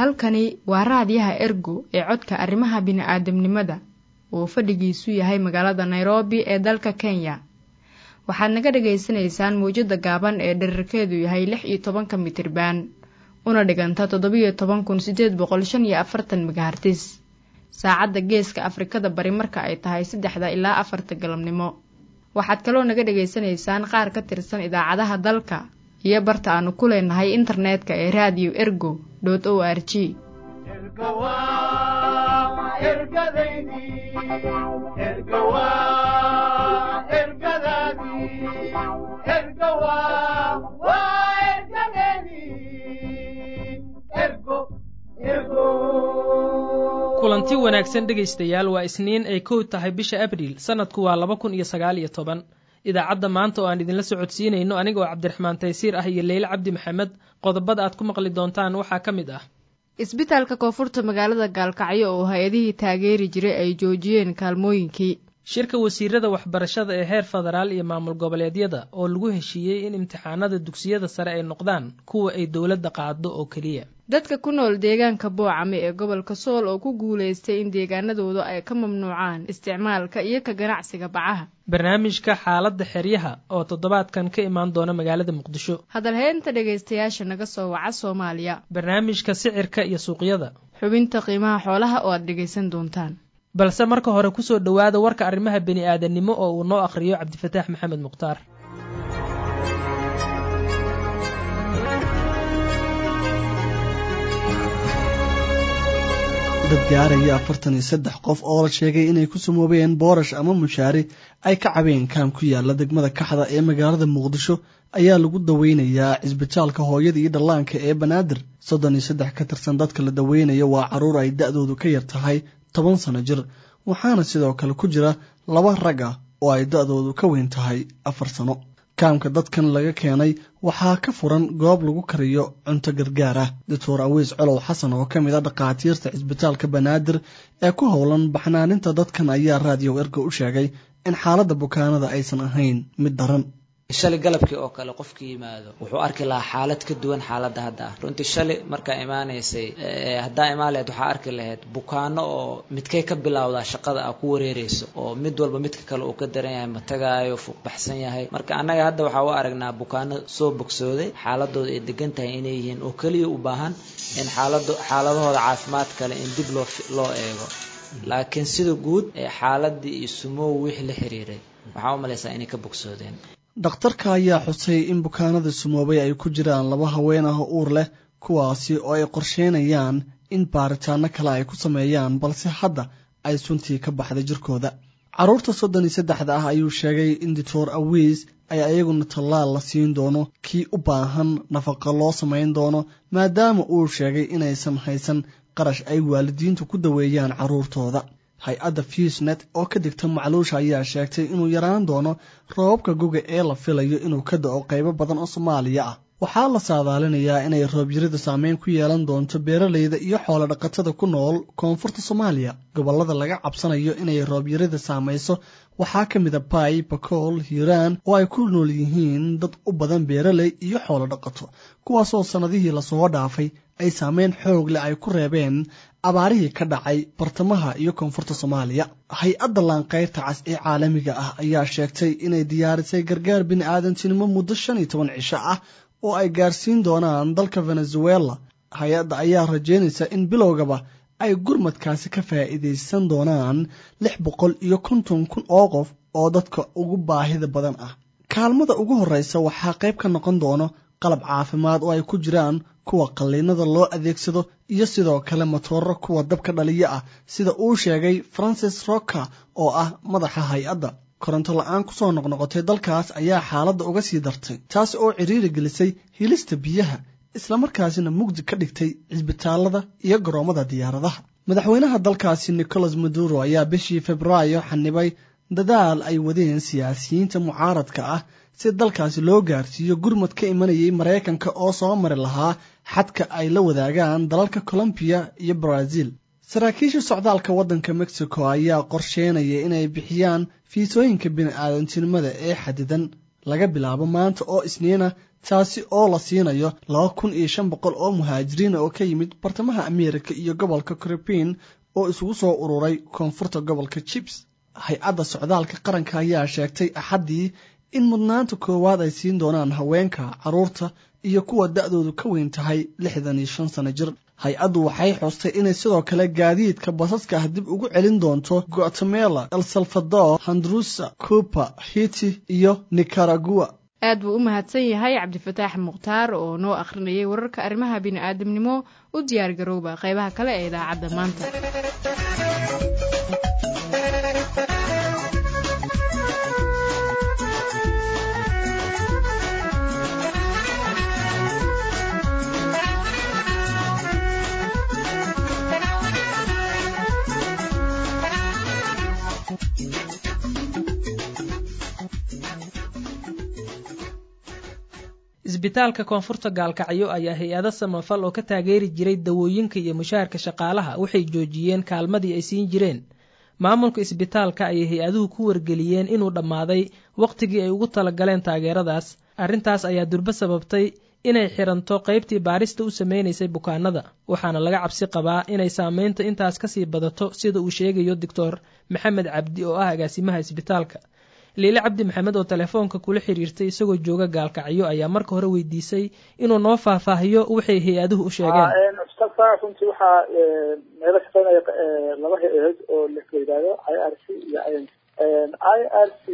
halkani waa raadiyaha ergo ee codka arrimaha bini'aadamnimada oo fadhigiisu yahay magaalada nairobi ee dalka kenya waxaad naga dhagaysanaysaan mawjadda gaaban ee dherarkeedu yahay lix iyo tobanka mitriban una dhiganta toddobiyo toban kun siddeed boqol shan iyo afartan megahartis saacadda geeska afrikada bari marka ay tahay saddexda ilaa afarta galabnimo waxaad kaloo naga dhagaysanaysaan qaar ka tirsan idaacadaha dalka iyo barta aanu ku leenahay internetka ee raadiyo ergo dot o r g kulanti wanaagsan dhegaystayaal waa isniin ay kow tahay bisha abriil sannadku waa laba kun iyo sagaal iyo toban idaacadda maanta oo aan idinla socodsiinayno anigoo cabdiraxmaan taysiir ah iyo leyle cabdi maxamed qodobada aad ku maqli doontaan waxaa ka mid ah isbitaalka koonfurta magaalada gaalkacyo oo hay-adihii taageeri jiray ay joojiyeen kaalmooyinkii shirka wasiirada waxbarashada ee heer federaal iyo maamul goboleedyada oo lagu heshiiyey in imtixaanada dugsiyada sare ay noqdaan kuwa ay dowladda qaado oo keliya dadka ku nool deegaanka boocame ee gobolka sool oo ku guulaystay in deegaanadooda ay ka mamnuucaan isticmaalka iyo ka ganacsiga bacaha barnaamijka xaaladda xeryaha oo toddobaadkan ka imaan doona magaalada muqdisho hadalheynta dhegaystayaasha naga soo waca soomaaliya barnaamijka sicirka iyo suuqyada xubinta qiimaha xoolaha oo aad dhegaysan doontaan balse marka hore kusoo dhowaada warka arrimaha bini'aadanimo oo uu noo akhriyo cabdifataax maxamed mukhtaar dad gaaraya afartan iyo saddex qof oo la sheegay inay ku samoobeen boorash ama mushaari ay ka cabeen kaam ku yaala degmada kaxda ee magaalada muqdisho ayaa lagu daweynayaa cisbitaalka hooyada iyo dhallaanka ee banaadir soddon iyo saddex ka tirsan dadka la daweynayo waa carruur ay da-doodu ka yar tahay toban sano jir waxaana sidoo kale ku jira laba rag ah oo ay da-doodu ka weyn tahay afar sano kaamka dadkan laga keenay waxaa ka furan goob lagu kariyo cunto gargaar ah doctor awiis colow xasan oo ka mid a dhakhaatiirta cisbitaalka banaadir ee ku howlan baxnaaninta dadkan ayaa raadiyo erga u sheegay in xaaladda bukaanada aysan ahayn mid daran shalay galabkii oo kale qofka yimaado wuxuu arki lahaa xaalad ka duwan xaaladda hadda ah runtii shalay markaa imaanaysay haddaa imaan laheyd waxaa arki lahayd bukaano oo midkay ka bilowdaa shaqada a ku wareereyso oo mid walba midka kale uu ka daran yahay matagaayo fuuqbaxsan yahay marka annaga hadda waxaa u aragnaa bukaano soo bogsooday xaaladooda ay degan tahay inay yihiin oo keliya u baahan in xaalado xaaladahooda caafimaad kale in dib loo loo eego laakiin sida guud xaaladii iyo sumow wixii la xiriiray waxaa u malaysaa inay ka bogsoodeen dhakhtarka ayaa xusay in bukaanada sumoobay ay ku jiraan laba haween ah oo uur leh kuwaasi oo ay qorsheynayaan in baaritaano kale ay ku sameeyaan balse hadda ay suntii ka baxday jirkooda carruurta soddon iyo saddexda ah ayuu sheegay in doctor awiis ay ayaguna tallaal la siin doono kii u baahan nafaqa loo samayn doono maadaama uu sheegay inaysan haysan qarash ay waalidiintu ku daweeyaan carruurtooda hay-adda fusnet oo ka digta macluusha ayaa sheegtay inuu yaraan doono roobabka goga ee la filayo inuu ka da-o qaybo badan oo soomaaliya ah waxaa la saadaalinayaa inay roobyarida saameyn ku yeelan doonto beeralayda iyo xoolo dhaqatada ku nool koonfurta soomaaliya gobollada laga cabsanayo inay roobyarida saamayso waxaa ka mid a bay bakool hiiraan oo ay ku nool yihiin dad u badan beeraley iyo xoolo dhaqato kuwaasoo sannadihii lasoo dhaafay ay saameyn xoog leh ay ku reebeen abaarihii ka dhacay bartamaha iyo koonfurta soomaaliya hay-adda laanqayrta cas ee caalamiga ah ayaa sheegtay inay diyaarisay gargaar bini-aadantinimo muddo shan iyo toban cisho ah oo ay gaarsiin doonaan dalka venezuela hay-adda ayaa rajeynaysa in bilowgaba ay gurmadkaasi ka faa'iidaysan doonaan lix boqol iyo konton kun oo qof oo dadka ugu baahida badan ah kaalmada ugu horreysa waxaa qayb ka noqon doono qalab caafimaad oo ay ku jiraan kuwa qalliinada loo adeegsado iyo sidoo kale matooro kuwa dabka dhaliya ah sida uu sheegay francis rocker oo ah madaxa hay-adda koronto la-aan kusoo noqnoqotay dalkaas ayaa xaaladda uga sii dartay taas oo ciriiri gelisay hilista biyaha islamarkaasina mugdi ka dhigtay cisbitaalada iyo garoommada diyaaradaha madaxweynaha dalkaasi nicolas maduro ayaa bishii februaayo xanibay dadaal ay wadeen siyaasiyiinta mucaaradka ah si dalkaasi loo gaarsiiyo gurmad ka imanayay maraykanka oo soo mari lahaa xadka ay la wadaagaan dalalka colombiya iyo brazil saraakiisha socdaalka waddanka mexico ayaa qorsheynaya inay bixiyaan fiisooyinka bini-aadantinimada ee xadidan laga bilaabo maanta oo isniina taasi oo la siinayo laba kun iyo shan boqol oo muhaajiriina oo ka yimid bartamaha ameerika iyo gobolka caribin oo isugu soo ururay koonfurta gobolka jibs hay-adda socdaalka qaranka ayaa sheegtay axaddii in mudnaanta koowaad ay siin doonaan haweenka carruurta iyo kuwa da-doodu ka weyn tahay lixdan iyo shan sano jir hay-addu waxay xoostay inay sidoo kale gaadiidka basaska ah dib ugu celin doonto guatemala el salvador handrusa cuba hiti iyo nicaragua aad buu u mahadsan yahay cabdifataax mukhtaar oo noo akhrinayay wararka arrimaha bini'aadamnimo u diyaar garooba qaybaha kale ee idaacadda maanta isbitaalka koonfurta gaalkacyo ayaa hay-ado samafal oo ka taageeri jiray dawooyinka iyo mushaharka shaqaalaha waxay joojiyeen kaalmadii ay siin jireen maamulka isbitaalka ayay hay-aduhu ku wargeliyeen inuu dhammaaday wakhtigii ay ugu talagaleen taageeradaas arrintaas ayaa durbo sababtay inay xiranto qaybtii baarista u sameynaysay bukaanada waxaana laga cabsi qabaa inay saameynta intaas kasii badato sida uu sheegayo doctor maxamed cabdi oo ah agaasimaha isbitaalka liile cabdi maxamed oo telefoonka kula xiriirtay isagoo jooga gaalkacyo ayaa marka hore weydiisay inuu noo faahfaahiyo waxay hay-aduhu u sheegeen isbitaalka runtii waxaa meelo shaqeynaya laba hay-adood oo la yidhaahdo i r c iyo i n i r c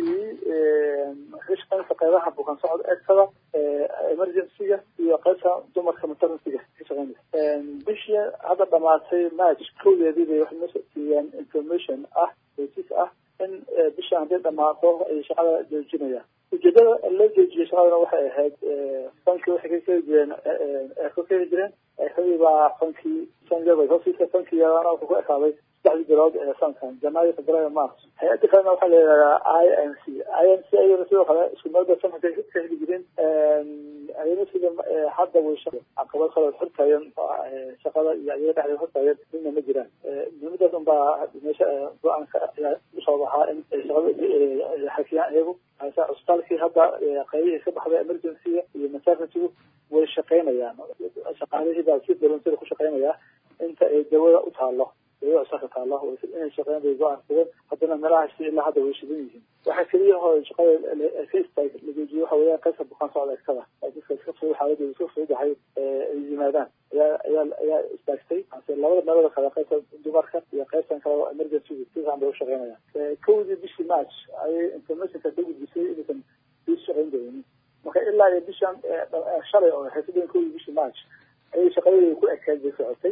waxay shaqeynaysa qeybaha bukaan socod egtada emergencyga iyo qeybta dumarka maternityga ka shaqeynaysa bishii hadda dhamaatay march kowdeedii bay waxay noo siiyeen information ah hesiis ah in bishaan hadday dhamaato ay shaqada joojinayaan ujeedada loo joojiyay shaqadana waxay ahayd fankii waxay ka keli jireen ka keli jireen xilii baa fankii sanjabay hosiisa fankiyadana wuxuu ku ekaaday saddexdii bilood ee sankan janaayo februaayo march hay-adda kalena waxaa la yidhahdaa i n c i n c ayana sidoo kale isku meel bay sanka ka heli jireen ayana sida hadda way caqabad kale xortaayeen shaqada iyo ayaga dhexdeeda xortaayeen midna ma jiraan muhiimadaas unbaa meesha go-aanka ayaa usoo baxaa in shaqada xakiyaan iyagu cusbitaalkii hadda qaybihii ka baxday emergencyga iyo maternity-gu way shaqeynayaan shaqaalihii baa si daloonsada ku shaqeynaya inta ay dawada u taalo dawada cusbitaalka taalo inay shaqeyn bay go-aansadeen haddana meelahaasi ilaa hadda way shidan yihiin waxaa keliya oo shaqada ka istaag la joojiyo waxa weeyaan qaybta bukaan socda egtada dadka iska fudud xaaladooda iska fududahay ay yimaadaan ayaa ayaa ayaa istaagtay ase labada meelooda kale qaybta dumarka iyo qaybtan kale oo emergency si fiican bay u shaqeynayaan kowdii bishii march ayay informationka ka gudbisay inaysan sii shaqeyn doonin marka ilaa iyo bishan shalay oo ahayd sideen kowdii bishii march ayay shaqadeeda ku ekayd bay socotay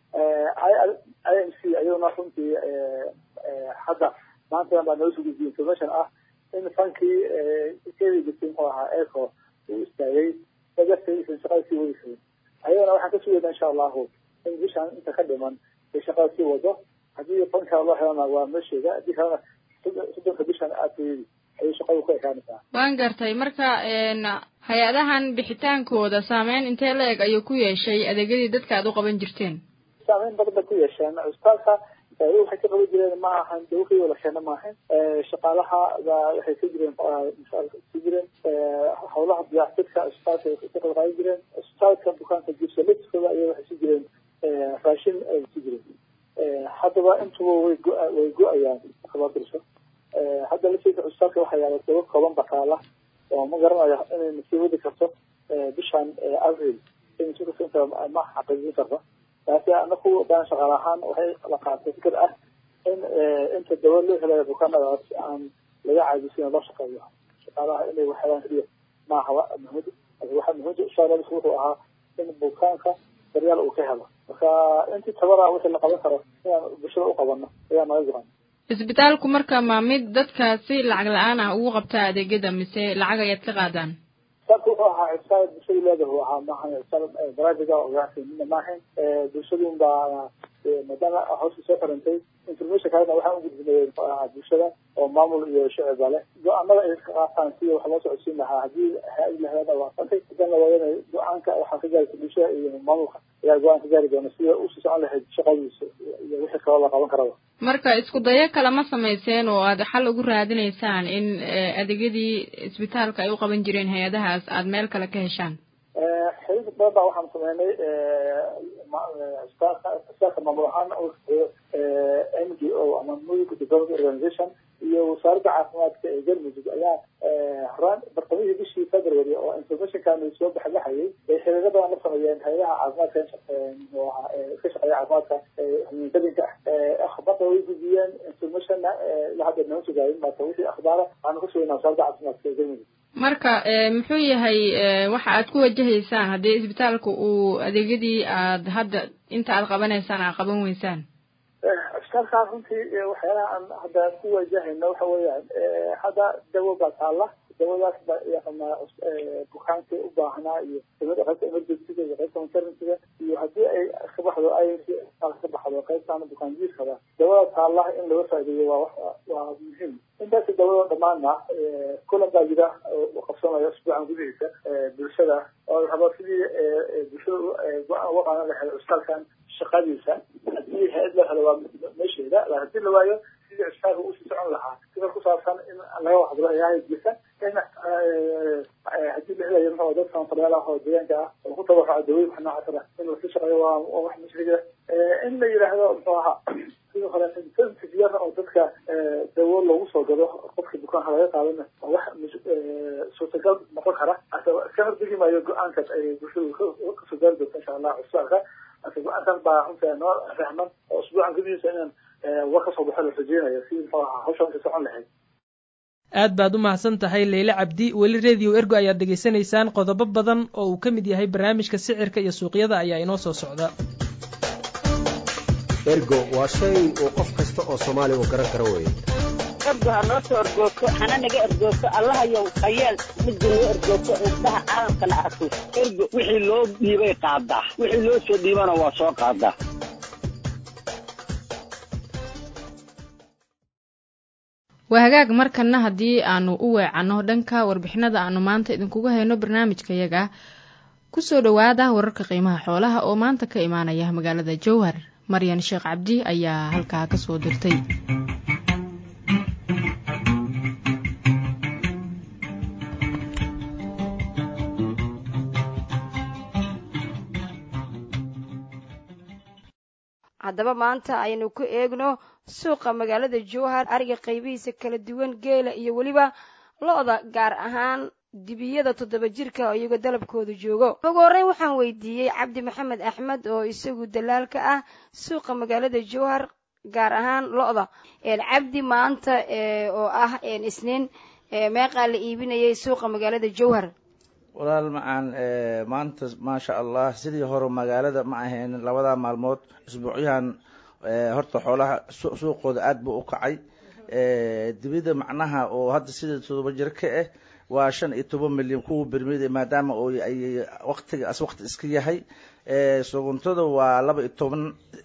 i m c ayaduna runtii hadda maanta baa noo soo gudbiyey information ah in fankii keli jirtay muxuu ahaa eco uu istaagay dadartaysan shaqada sii wadi karin ayadana waxaan ka sugayna insha allahu in bishaan inta ka dhiman ay shaqada sii wado haddii fankaa loo helana waa meesheeda haddii kalena soddonka bishan aadkeedi ayay shaqadu ku ekaanaysaa waan gartay marka hay-adahan bixitaankooda saameyn intee la eg ayuu ku yeeshay adeegyadii dadka aad u qaban jirteen saameyn badan bay ku yeesheen cusbitaalka daawada waxay ka qaban jireen ma ahan dawo keliya la keena maahan shaqaalaha baa waxay ka jireen ka jireen howlaha diyaaxtirka cusbitaalka ay ka qayb qaadan jireen cusbitaalka bukaanka jibsaliskooda ayaa waxay si jireen raashin ay si jireen haddaba intuba way go way go-ayaan marka dirso hadda lafteeda cusbitaalka waxaa yaala dawo kooban bakaala oo ma garanayo inay nasii wadi karto bishan avril inta ma xaqiijin karto laakiin anaku daan shaqaal ahaan waxay la qaatay fikir ah in inta dawo loo helayo bukaanadaas aan laga caajisin loo shaqeeyo shaqaalaha inay waxhelaan keliya maaha muhiimad waxa muhiimada ushaaradiis wuxuu ahaa in bukaanka daryaal uu ka helo marka intii tabara wixii la qaban karo inaan bulshada u qabano ayaa naga gohan isbitaalku marka ma mid dadka si lacag la-aan ah ugu qabtaa adeegyada mise lacag ayaad ka qaadaan isbitaalku wuxuu ahaa cisbitaal bulshadu leedahay uu ahaa maahan cisbitaal private oo ganacsi midna maahan bulshadun baa maadaama hawsha soo xirantay information kalena waxaan ugudbinay bulshada oo maamul iyo shicibba leh go-aanada ay ka qaataan sida wax loo socodsiin lahaa haddii hay-ad lahada waafaqay hadan la waayana go-aanka waxaa ka gaaraysa bulshada iyo maamulka ayaa go-aan ka gaari doona sida usii socon lahayd shaqadiisa iyo wixii kaloo la qaban karaba marka isku dayo kale ma samayseen oo aad xal ugu raadinaysaan in adeegyadii isbitaalka ay u qaban jireen hay-adahaas aad meel kale ka heshaan xiriir badan baa waxaan sameynay isbitaalka maamul ahaan n g o ama medical development organization iyo wasaaradda caafimaadka ee galmudug ayaa horaan bartamihii bishii february oo informationkan soo baxbaxayay bay xiriiro badan la sameeyeen hay-adaha caafimaadka ka shaqeeya caafimaadka hamiinkadinka ah akhbaarta way gudbiyeen informationna ilaa hadda nama sugaayin marka wixii akhbaara waxaanu ka sugaynaa wasaaradda caafimaadka ee galmudug marka muxuu yahay waxa aad ku wajahaysaan haddii isbitaalka uu adeegyadii aad hadda inta aad qabanaysaan aad qaban weysaan isbitaalkaa runtii waxyaalaha aan hadda ku wajahayno waxa weeyaan hadda dawo baa taalla dawadaas baa yaqaanaa bukaankii u baahnaa iyo dawada qaybta emergencyga iyo qaybta maternityga iyo haddii ay ka baxdo ay ka baxdo qaybtaan bukaan jiirkaba dawada taalla in laga faa'iideeyo waa waa muhiim intaasi dawada dhammaanna kulan baa jira oo qabsanaya usbuucan gudihiisa bulshada oo rabo sidii bulshada go-aan uga qaadan lahayd cusbitaalkan shaqadiisa haddii hay-ad la helo waa meesheeda haddii la waayo sidii cusbitaalka usii socon lahaa sida ku saabsan in laga waxdalo hay jirta in haddii la helayo muxuu dad sanfarayaal ah oo deegaanka ah oo ku tabaruca dawooyin wax noocaas ah in lasii shaqeeyo waa waa wax mashriga in la yidhaahdo muxuu ahaa sidoo kale incentive yar oo dadka dawo loogu soo gado qofkii bukaanka laga qaadana waa wax suurtagal noqon kara hase iska hordegi maayo go-aankaas ay bulshadu kasoo gaari doonto insha allah cusbitaalka hase go-aankaas baa runta noo rahman oo usbuucan gudihiisa inaan war kasoo baxo la rajeynayo si muxuu ahaa hawshan ka socon lahayd aad baad u mahadsan tahay leyle cabdi weli radio ergo ayaad dhegaysanaysaan qodobo badan oo uu ka mid yahay barnaamijka sicirka iyo suuqyada ayaa inoo soo socda ergo waa shay uu qof kasta oo soomaaliya uu garan karo weeye ergo ha noo soo ergoogto hana naga ergoogto allahayow hayeel midda noo ergoogto indhaha caalamkana arko ergo wixii loo dhiibay qaadaa wixii loo soo dhiibana waa soo qaadaa waa hagaag markana haddii aanu u weecanno dhanka warbixinada aanu maanta idinkugu hayno barnaamijkayaga kusoo dhowaada wararka qiimaha xoolaha oo maanta ka imaanaya magaalada jowhar maryan sheekh cabdi ayaa halkaa kasoo dirtay haddaba maanta aynu ku eegno suuqa magaalada jowhar ariga qaybihiisa kala duwan geela iyo weliba lo-da gaar ahaan dibiyada toddoba jirka oo iyagoo dalabkooda joogo ugu horreyn waxaan weydiiyey cabdi maxamed axmed oo isagu dalaalka ah suuqa magaalada jowhar gaar ahaan lo-da cabdi maanta oo ah isniin meeqaa la iibinayay suuqa magaalada jowhar walaal macaan maanta maasha allah sidii hore magaalada ma ahayn labada maalmood isbuucyahan horta xoolaha suuqooda aada buu u kacay dibida macnaha oo hadda sida todoba jir ka ah waa shan iyo toban milyan kuwa bermid maadaama oo ay waqtigaas waqti iska yahay suguntada waa laba iyo toban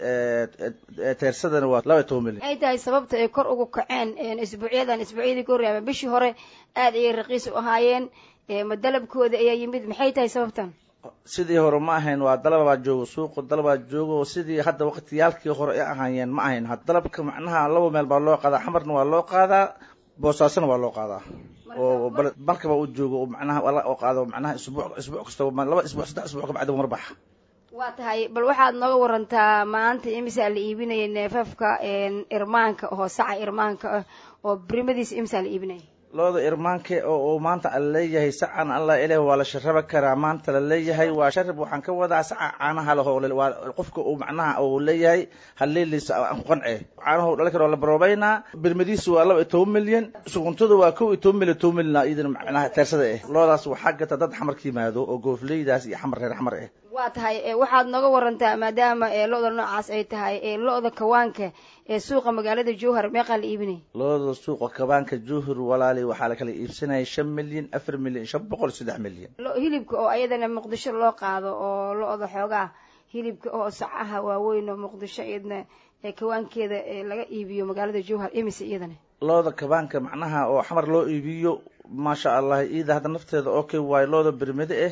teersadana waa laba iyo toban milyan maxay tahay sababta ay kor ugu kaceen isbuucyadan isbuucyadii ka horreeyaba bishii hore aada ayay raqiis u ahaayeen ma dalabkooda ayaa yimid maxay tahay sababtan sidii hore ma ahayn waa dalabaa joogo suuqa dalabaa joogo sidii hadda waqtiyaalkii hore ay ahaayeen ma ahayn dalabka macnaha laba meel baa loo qaadaa xamarna waa loo qaadaa boosaasona waa loo qaadaa oo balkaba u joogo oo macnaha oo qaado macnaha isbuuc isbuuc kastaba laba isbuuc saddex isbuuc kabacdi mar baxa waa tahay bal waxaad nooga warantaa maanta imisaa la iibinaya neefafka irmaanka oo saca irmaanka ah oo birimadiisa imisaa la iibinaya looda irmaanke oo uu maanta ala leeyahay sacan alla ileh waa la sharaba karaa maanta la leeyahay waa sharab waxaan ka wadaa saca caanaha laho waa qofka uu macnaha uu leeyahay haleeliisa aan ku qance caanahu dhali karo la baroobaynaa birmadiisu waa laba iyo toban milyan suguntada waa kow iyo toban milyan toban milyan iyadana macnaha teersada ah loodaas waxaa gata dad xamar ka yimaado oo goofleydaas iyo xamar reer xamar ah waa tahay waxaad nooga warantaa maadaama lo-da noocaas ay tahay lo-da kawaanka ee suuqa magaalada jowhar meeqaa la iibinaya looda suuqa kabaanka jowhar walaali waxaa la kala iibsanaya shan milyan afar milyan shan boqol saddex milyan hilibka oo ayadana muqdisho loo qaado oo lo-da xoogaa hilibka oo sacaha waaweyn oo muqdisho iyadna ee kawaankeeda ee laga iibiyo magaalada jowhar imise iyadana looda kabaanka macnaha oo xamar loo iibiyo maasha allah iida hadda nafteeda okay waayo looda bermede ah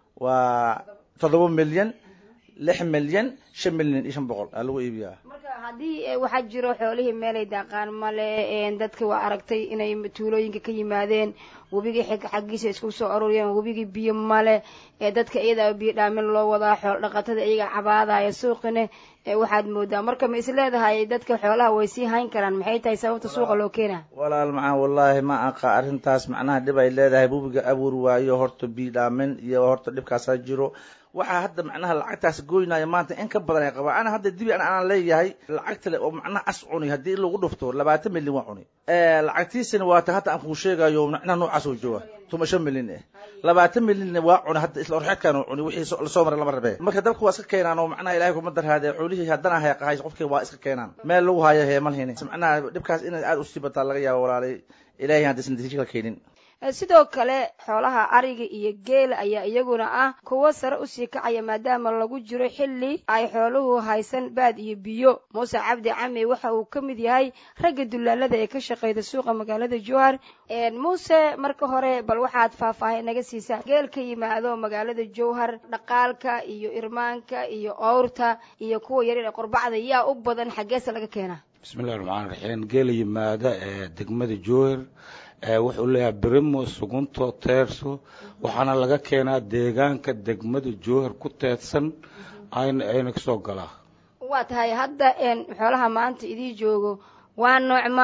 waa toddoba milyan lix milyan shan milyan iyo shan boqol aa lagu iibiyaa marka haddii waxaa jiro xoolihii meelay daaqaan male dadka waa aragtay inay tuulooyinka ka yimaadeen webigii xig xaggiisa isku soo aruuriyeen webigii biyo male ee dadka iyadaa biyo dhaamin loo wadaa xool dhaqatada iyaga cabaadaya suuqine waxaad moodaa marka ma is leedahay dadka xoolaha way sii hayn karaan maxay tahay sababta suuqa loo keena walaal macaan wallaahi ma aqa arrintaas macnaha dhib ay leedahay webiga abuur waayo horta biyo dhaamin iyo horta dhibkaasaa jiro waxaa hadda macnaha lacagtaas goynaya maanta in ka badan ay qabaan ana hadda dibi an aan leeyahay lacagta le oo macnaha as cuni haddii lagu dhufto labaatan milyan waa cuni lacagtiisina waa ta hadda aan kuu sheegayo macnaha noocaas oo jooga tuma shan milyan eh labaatan milyanna waa cuni hadda isla orxeedkaan oo cuni wixii lasoo maray lama rabee marka dabka waa iska keenaan oo macnaha ilahay kuma darhaadee xoolihii haddana heeqahay qofkii waa iska keenaan meel lagu hayo heemalhini macnaha dhibkaas inay aada usii bataa laga yaabo walaalay ilahay haddaysan natiijo ka keenin sidoo kale xoolaha ariga iyo geela ayaa iyaguna ah kuwo sare usii kacaya maadaama lagu jiro xilli ay xooluhu haysan baad iyo biyo muuse cabdi cami waxa uu ka mid yahay ragga dulaalada ee ka shaqeyda suuqa magaalada jowhar muuse marka hore bal waxaad faahfaahin naga siisaa geel ka yimaado magaalada jowhar dhaqaalka iyo irmaanka iyo owrta iyo kuwa yaryar ee qorbacda yaa u badan xaggeesa laga keenaa bismillahi raxmaan raxiim geela yimaada ee degmada jowhar wuxuu leeyahay berimo sugunto teerso waxaana laga keenaa deegaanka degmada jowhar ku teedsan ayna ayna kasoo galaa waa tahay hadda xoolaha maanta idii joogo waa noocma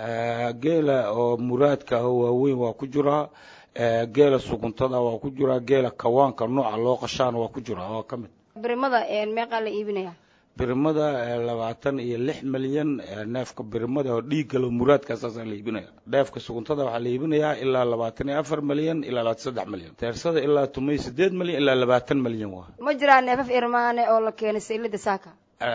geela oo muraadka ah waaweyn waa ku jiraa geela suguntada waa ku jiraa geela kawaanka nooca loo qashaana waa ku jiraa waa ka mid birimada meeqaa la iibinaya birimada labaatan iyo lix milyan neefka birimada oo dhiiggalo muraadkaasaasaa la iibinaya neefka suguntada waxaa la iibinayaa ilaa labaatan iyo afar milyan ilaa labaatan saddex milyan teersada ilaa tumay sideed milyan ilaa labaatan milyan waa ma jiraa neefaf irmaane oo la keenay saylada saaka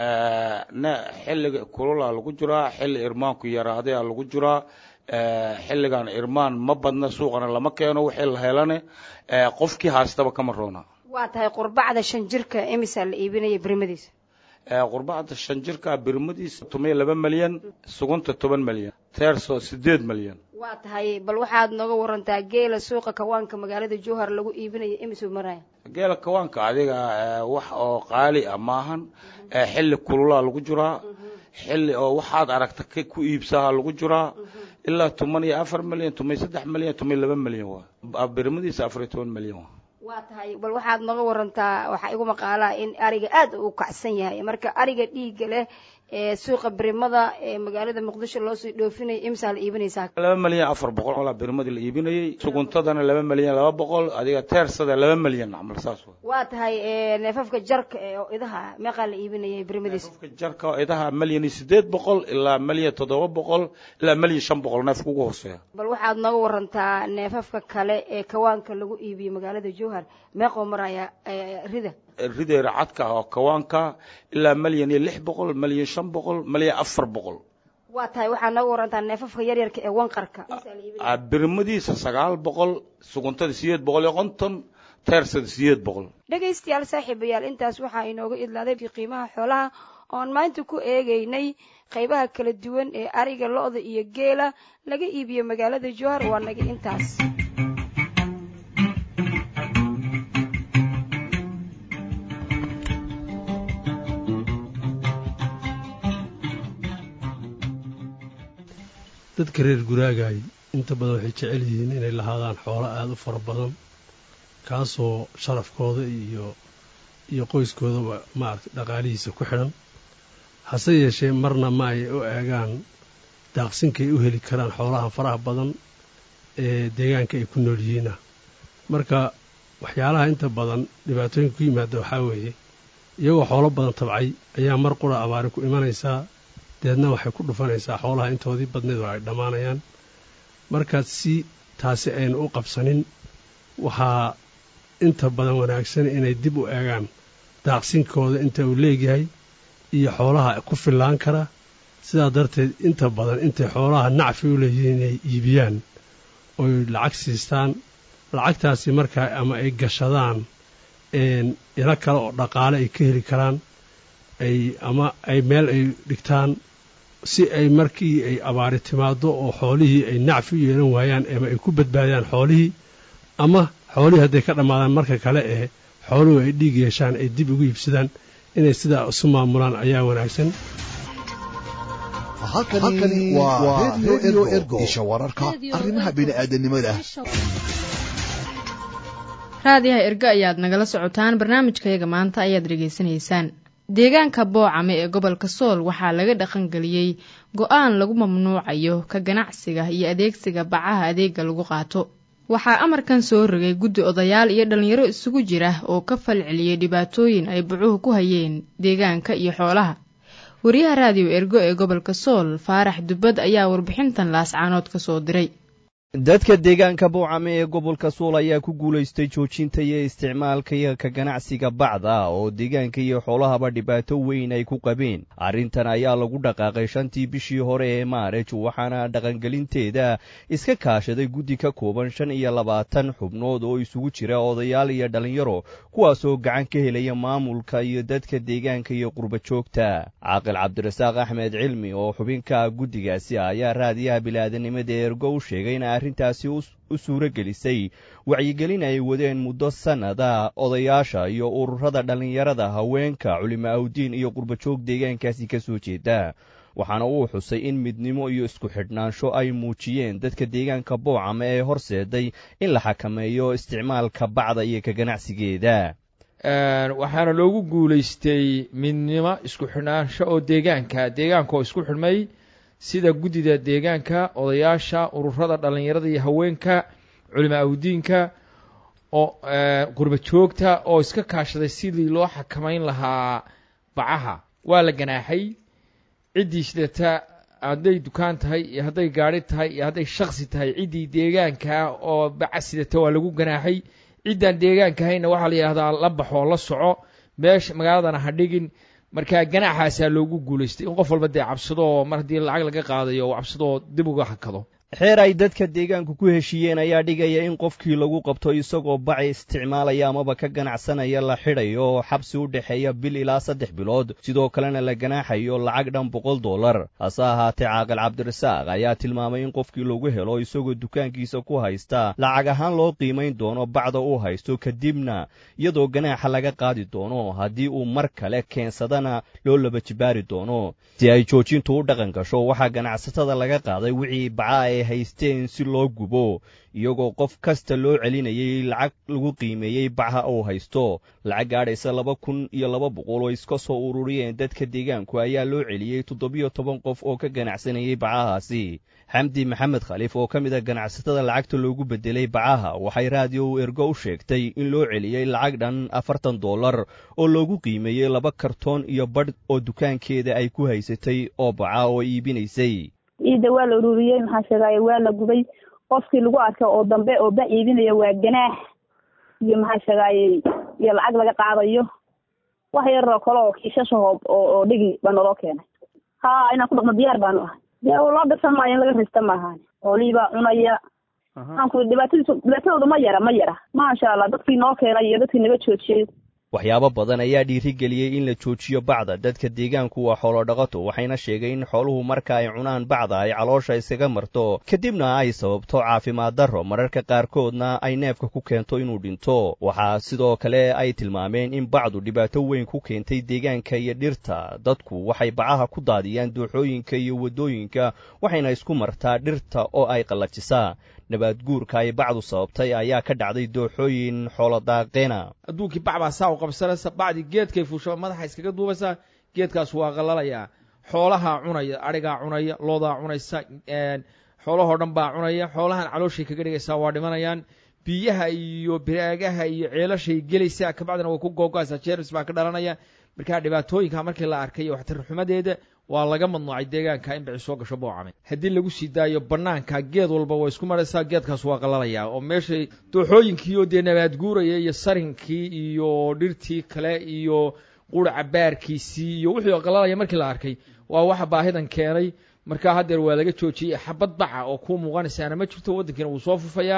xilliga kululaa lagu jiraa xilli irmaanku yaraaday aa lagu jiraa xilligan irmaan ma badna suuqana lama keeno wixii la helane qofkii haastaba kama roona waa tahay qurbacda shan jirka imisaa la iibinaya birimadiisa qurbacda shan jirka birimadiisa tumay laba milyan sugunta toban milyan teerso sideed milyan waa tahay bal waxaad nooga warantaa geela suuqa kawaanka magaalada jowhar lagu iibinayo imisuu maraya geela kawaanka adiga wax oo qaali ah maahan xilli kululaa lagu jiraa xilli oo waxaad aragta ku iibsaha lagu jiraa ilaa toban iyo afar milyan tumay saddex milyan tumay laba milyan waa birimadiisa afar iyo toban milyan waa waa tahay bal waxaad nooga warantaa waxaa igu maqaalaa in ariga aad u kacsan yahay marka ariga dhiigga leh ee suuqa birimada ee magaalada muqdisho loosii dhoofinaya imsaa la iibinaysaa laba milyan afar boqol olaa birimadii la iibinayay suguntadana laba milyan laba boqol adiga teersada laba milyan camal saas wa waa tahay neefafka jarka ee oo idaha meeqaa la iibinayay birimadiisa neefafka jarka oo idaha milyan iyo sideed boqol ilaa milyan toddoba boqol ilaa milyan shan boqol neefka ugu hooseeya bal waxaad nooga warantaa neefafka kale ee kawaanka lagu iibiyo magaalada jowhar meeqoo maraya rida rideera cadka oo kawaanka ilaa milyan iyo lix boqol milyan shan boqol milyan afar boqol waa tahay waxaa nooga warantaa neefafka yaryarka ee wanqarka birimadiisa sagaal boqol suguntada sideed boqol iyo konton teersada sideed boqol dhegaystayaal saaxiibayaal intaas waxaa inooga idlaaday qiimaha xoolaha oon maanta ku eegaynay qaybaha kala duwan ee ariga lo-da iyo geela laga iibiyo magaalada jowhar waa naga intaas dadka reer guraagaay inta badan waxay jecel yihiin inay lahaadaan xoolo aada u fara badan kaasoo sharafkooda iyo iyo qoyskoodaba maaragtay dhaqaalihiisa ku xidhan hase yeeshee marna ma ay u eegaan daaqsinkay u heli karaan xoolaha faraha badan ee deegaanka ay ku nool yihiina marka waxyaalaha inta badan dhibaatooyinka ku yimaada waxaa weeye iyagoo xoolo badan tabcay ayaa mar qura abaari ku imanaysaa deedna waxay ku dhufanaysaa xoolaha intoodii badneed oo ay dhammaanayaan markaad si taasi aynu u qabsanin waxaa inta badan wanaagsan inay dib u eegaan daaqsinkooda inta uu leegyahay iyo xoolaha ku fillaan kara sidaa darteed inta badan intay xoolaha nacfi u leeyihiin inay iibiyaan oy lacag siistaan lacagtaasi markaa ama ay gashadaan ilo kale oo dhaqaale ay ka heli karaan ay ama ay meel ay dhigtaan si ay markii ay abaari timaado oo xoolihii ay nacfi u yeelan waayaan ama ay ku badbaadiyaan xoolihii ama xoolihii hadday ka dhammaadaan marka kale ee xooluhu ay dhiig yeeshaan ay dib ugu iibsadaan inay sidaa isu maamulaan ayaa wanaagsan halkani waa redio ergo isha wararka arrimaha bini'aadanimada raadiyaha ergo ayaad nagala socotaan barnaamijkayaga maanta ayaad dhegaysanaysaan deegaanka boocame ee gobolka sool waxaa laga dhaqangeliyey go-aan lagu mamnuucayo ka ganacsiga iyo adeegsiga bacaha adeega lagu qaato waxaa amarkan soo rogay guddi odayaal iyo dhallinyaro isugu jira oo ka falceliyey dhibaatooyin ay bucuhu ku hayeen deegaanka iyo xoolaha wariyaha raadiyo ergo ee gobolka sool faarax dubbad ayaa warbixintan laascaanood ka soo diray dadka deegaanka bowcame ee gobolka sool ayaa ku guulaystay joojinta iyo isticmaalka iyo ka ganacsiga bacda oo deegaanka iyo xoolahaba dhibaato weyn ay ku qabeen arrintan ayaa lagu dhaqaaqay shantii bishii hore ee maarij waxaana dhaqangelinteeda iska kaashaday guddi ka kooban shan iyo labaatan xubnood oo isugu jira odayaal iyo dhallinyaro kuwaasoo gacan ka helaya maamulka iyo dadka deegaanka iyo qurba joogta caaqil cabdirasaaq axmed cilmi oo xubinka guddigaasi ayaa raadiyaha bilaadanimada ergo u sheegay arrintaasi u suuro gelisay wacyigelin ay wadeen muddo sannada odayaasha iyo ururada dhallinyarada haweenka culimo awdiin iyo qurbajoog deegaankaasi ka soo jeeda waxaana uu xusay in midnimo iyo isku xidhnaansho ay muujiyeen dadka deegaanka boocama ee horseeday in la xakameeyo isticmaalka bacda iyo ka ganacsigeeda waxaana loogu guulaystay midnimo isku xidhnaansho oo deegaanka deegaanka oo isku xidhmay sida guddida deegaanka odayaasha ururada dhallinyarada iyo haweenka culimo awdiinka oo qurba joogta oo iska kaashaday sidii loo xakamayn lahaa bacaha waa la ganaaxay ciddii sidata hadday dukaan tahay iyo hadday gaadhi tahay iyo hadday shaksi tahay ciddii deegaanka oo baca sidata waa lagu ganaaxay ciddaan deegaanka hayna waxaa la yidhahdaa la baxoo la soco meesha magaaladana ha dhigin marka ganaaxaasaa loogu guulaystay in qof walba dee cabsadoo mar haddii lacag laga qaadayo uu cabsadoo dib uga hakado xeer ay dadka deegaanku ku heshiiyeen ayaa dhigaya in qofkii lagu qabto isagoo baci isticmaalaya amaba ka ganacsanaya la xidhayo oo xabsi u dhexeeya bil ilaa saddex bilood sidoo kalena la ganaaxayo lacag dhan boqol dollar hase ahaatee caaqil cabdirasaaq ayaa tilmaamay in qofkii lagu helo isagoo dukaankiisa ku haysta lacag ahaan loo qiimayn doono bacda uu haysto kadibna iyadoo ganaaxa laga qaadi doono haddii uu mar kale keensadana loo laba jibaari doono si ay joojintu u dhaqan gasho waxaa ganacsatada laga qaaday wixii baca ay haysteen si loo gubo iyagoo qof kasta loo celinayay lacag lagu qiimeeyey bacha uu haysto lacag gaadhaysa laba kun iyo laba boqol oo iska soo ururiyeen dadka deegaanku ayaa loo celiyey toddobiyo toban qof oo ka ganacsanayay bacahaasi xamdi maxamed khaliif oo ka mid a ganacsatada lacagta loogu bedelay bacaha waxay raadiyo ergo u sheegtay in loo celiyey lacag dhan afartan dollar oo loogu qiimeeyey laba kartoon iyo badh oo dukaankeeda ay ku haysatay oo baca oo iibinaysay ciidda waa la ururiyey maxaa sheegaaye waa la gubay qofkii lagu arka oo dambe oo bac iibinaya waa ganaax iyo maxaa sheegaaye iyo lacag laga qaadayo wax yaroo kale oo kiishasha hoob oo oo dhigi baa naloo keenay ha inaan ku dhaqno diyaar baanu ahay dee loo dirsan maayo in laga rista maahan xoolihii baa cunaya maxaan ku dhibaatadiisu dhibaatadooda ma yara ma yara maasha allah dadkii noo keenay iyo dadkii naga joojiyey waxyaabo badan ayaa dhiirigeliyey in la joojiyo bacda dadka deegaanku waa xoolo dhaqato waxayna sheegay in xooluhu marka ay cunaan bacda ay caloosha iskaga marto kadibna ay sababto caafimaad darro mararka qaarkoodna ay neefka ku keento inuu dhinto waxaa sidoo kale ay tilmaameen in bacdu dhibaato weyn ku keentay deegaanka iyo dhirta dadku waxay bacaha ku daadiyaan dooxooyinka iyo waddooyinka waxayna isku martaa dhirta oo ay qallajisaa nabaad guurka ay bacdu sababtay ayaa ka dhacday dooxooyin xoolodaaqeena adduunkii bac baa saa u qabsanaysa bacdii geedkay fuusha madaxa iskaga duubaysaa geedkaas waa qallalayaa xoolahaa cunaya adhigaa cunaya loodaa cunaysa xoolahoo dhan baa cunaya xoolahan calooshay kaga dhigaysaa waa dhimanayaan biyaha iyo biraagaha iyo ceelashay gelaysaa kabacdina way ku googoaysaa jermis baa ka dhalanaya markaa dhibaatooyinka markii la arkay waxtarxumadeeda waa laga madnuucay deegaanka in bici soo gasho boocame haddii lagu sii daayo bannaanka geed walba way isku maraysaa geedkaas waa qalalayaa oo meeshay dooxooyinkii oo dee nabaad guuraya iyo sarinkii iyo dhirtii kale iyo quraca baarkiisii iyo wixii qalalaya markii la arkay waa waxa baahidan keenay markaa haddeer waa laga joojiyey xabad baca oo kuu muuqanaysaana ma jirto waddankiina wuu soo fufayaa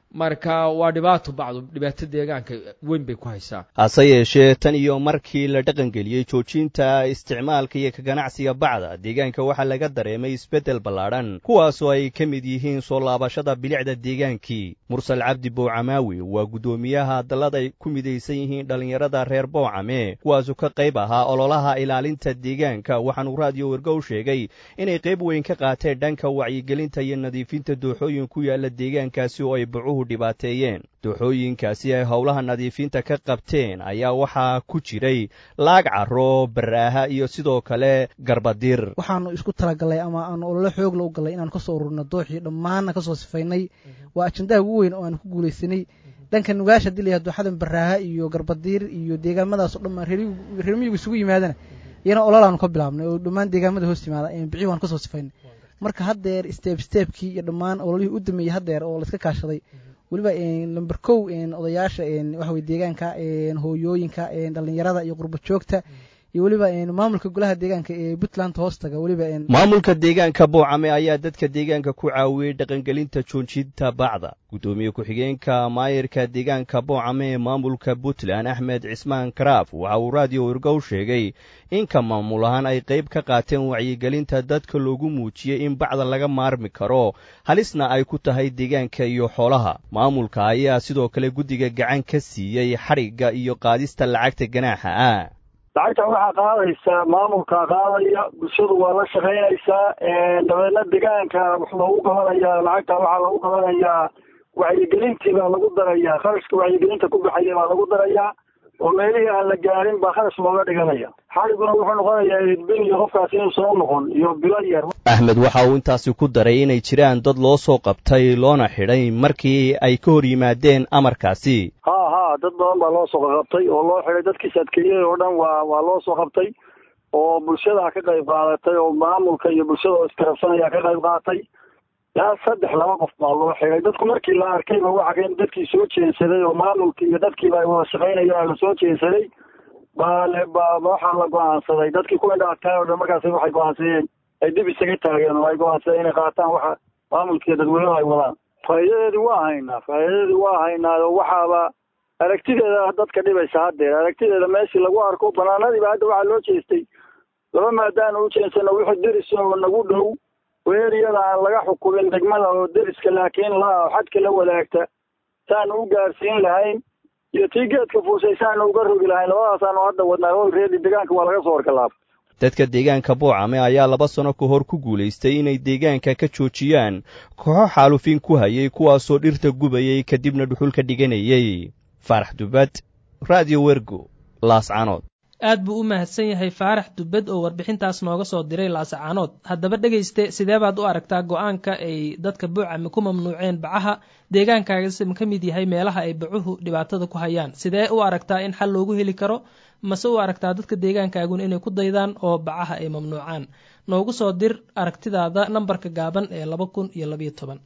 marka waa dhibaato bacdu dhibaato deegaanka weyn bay ku haysaa hase yeeshee tan iyo markii la dhaqangeliyey joojinta isticmaalka iyo ka ganacsiga bacda deegaanka waxaa laga dareemay isbeddel ballaadhan kuwaasoo ay ka mid yihiin soo laabashada bilicda deegaankii mursal cabdi bowcamaawi waa guddoomiyaha dallad ay ku midaysan yihiin dhallinyarada reer bowcame kuwaasoo ka qayb ahaa ololaha ilaalinta deegaanka waxaanuu raadiyo wergow sheegay inay qayb weyn ka qaateen dhanka wacyigelinta iyo nadiifinta dooxooyin ku yaala deegaankaasi oo ay bacuhu dhibaateeyeen dooxooyinkaasi ay howlaha nadiifinta ka qabteen ayaa waxaa ku jiray laag caro baraaha iyo sidoo kale garbadir waxaanu isku talagalnay ama aanu ololo xoogla u gallay inaanu kasoo ururno dooxii dhammaanna kasoo sifaynay waa ajandaha ugu weyn oo aanu ku guulaysanay dhanka nugaasha hadii layaha dooxadan baraaha iyo garbadiir iyo deegaamadaasoo dhammaan reer miyigu isugu yimaadana iyana ololaanu ka bilaabnay oo dhammaan deegaamada hoos yimaada bixii waanu kasoo sifaynay marka haddeer steeb steebkii iyo dhammaan ololihii u dameeyey haddeer oo laiska kaashaday weliba lamber kow odayaasha waxaweye deegaanka hooyooyinka dhallinyarada iyo qurba joogta iyo weliba maamulka golaha deegaanka ee puntland hoostaga weliba maamulka deegaanka boocame ayaa dadka deegaanka ku caawiyey dhaqangelinta joojinta bacda guddoomiye ku-xigeenka maayirka deegaanka boocame ee maamulka puntland axmed cismaan karaaf waxa uu raadiyo wergow sheegay in ka maamul ahaan ay qayb ka qaateen wacyigelinta dadka loogu muujiyey in bacda laga maarmi karo halisna ay ku tahay deegaanka iyo xoolaha maamulka ayaa sidoo kale guddiga gacan ka siiyey xadhigga iyo qaadista lacagta ganaaxa ah lacagta waxaa qaadaysaa maamulkaa qaadaya bulshadu waa la shaqaynaysaa dabeedna deegaanka wax loogu qabanayaa lacagta waxaa lagu qabanayaa wacyigelintii baa lagu darayaa kharashka wacyigelinta ku baxaya baa lagu darayaa oo meelihii aan la gaarin baa kharash looga dhiganaya xaliguna wuxuu noqonayaa idbil iyo qofkaas inuu soo noqon iyo bilo yar axmed waxa uu intaasi ku daray inay jiraan dad loo soo qabtay loona xidhay markii ay ka hor yimaadeen amarkaasi ha ha dad badan baa loo soo qabtay oo loo xidhay dadkiis adkeeyey oo dhan waa waa loo soo qabtay oo bulshada ka qayb qaadatay oo maamulka iyo bulshada oo iskarabsanaya ka qayb qaadatay ilaa saddex laba qof baa loo xidhay dadku markii la arkayba waxa dadkii soo jeensaday oo maamulkii iyo dadkiiba ay wada shaqaynayaan la soo jeensaday baa le ba waxaa la go-aansaday dadkii ku indhaadkaay oo dhan markaas waxay go-aansadeen ay dib isaga taageen oo ay go-aansadeen inay qaataan waxa maamulkiiyo dadweynuhu ay wadaan faa'iidadeedii waa haynaa faa'iidadeedii waa haynaa oo waxaaba aragtideeda dadka dhibaysa haddeer aragtideeda meeshii lagu arko banaanadiiba hadda waxaa loo jeestay laba maadaanu u jeensano wixii deris oo nagu dhow weeriyada aan laga xukumin degmada oo deriska laakiin la xadka la wadaagta saanu u gaarsiin lahayn iyo tii geedka fuushay saanu uga rogi lahayn labadaasaanu hadda wadnaa hol reedi deegaanka waa laga soo horgalaaba dadka deegaanka boocame ayaa laba sano ka hor ku guulaystay inay deegaanka ka joojiyaan kooxo xaalufin ku hayay kuwaasoo dhirta gubayay kadibna dhuxul ka dhiganayay faarax dubad radio wergo laascanood aad buu u mahadsan yahay faarax dubbed oo warbixintaas nooga soo diray laasacaanood haddaba dhegayste sidee baad u aragtaa go-aanka ay dadka buucame ku mamnuuceen bacaha deegaankaagas ma ka mid yahay meelaha ay bacuhu dhibaatada ku hayaan sidee u aragtaa in xal loogu heli karo mase u aragtaa dadka deegaankaaguna inay ku daydaan oo bacaha ay mamnuucaan noogu soo dir aragtidaada nambarka gaaban ee laba kun iyo labayo toban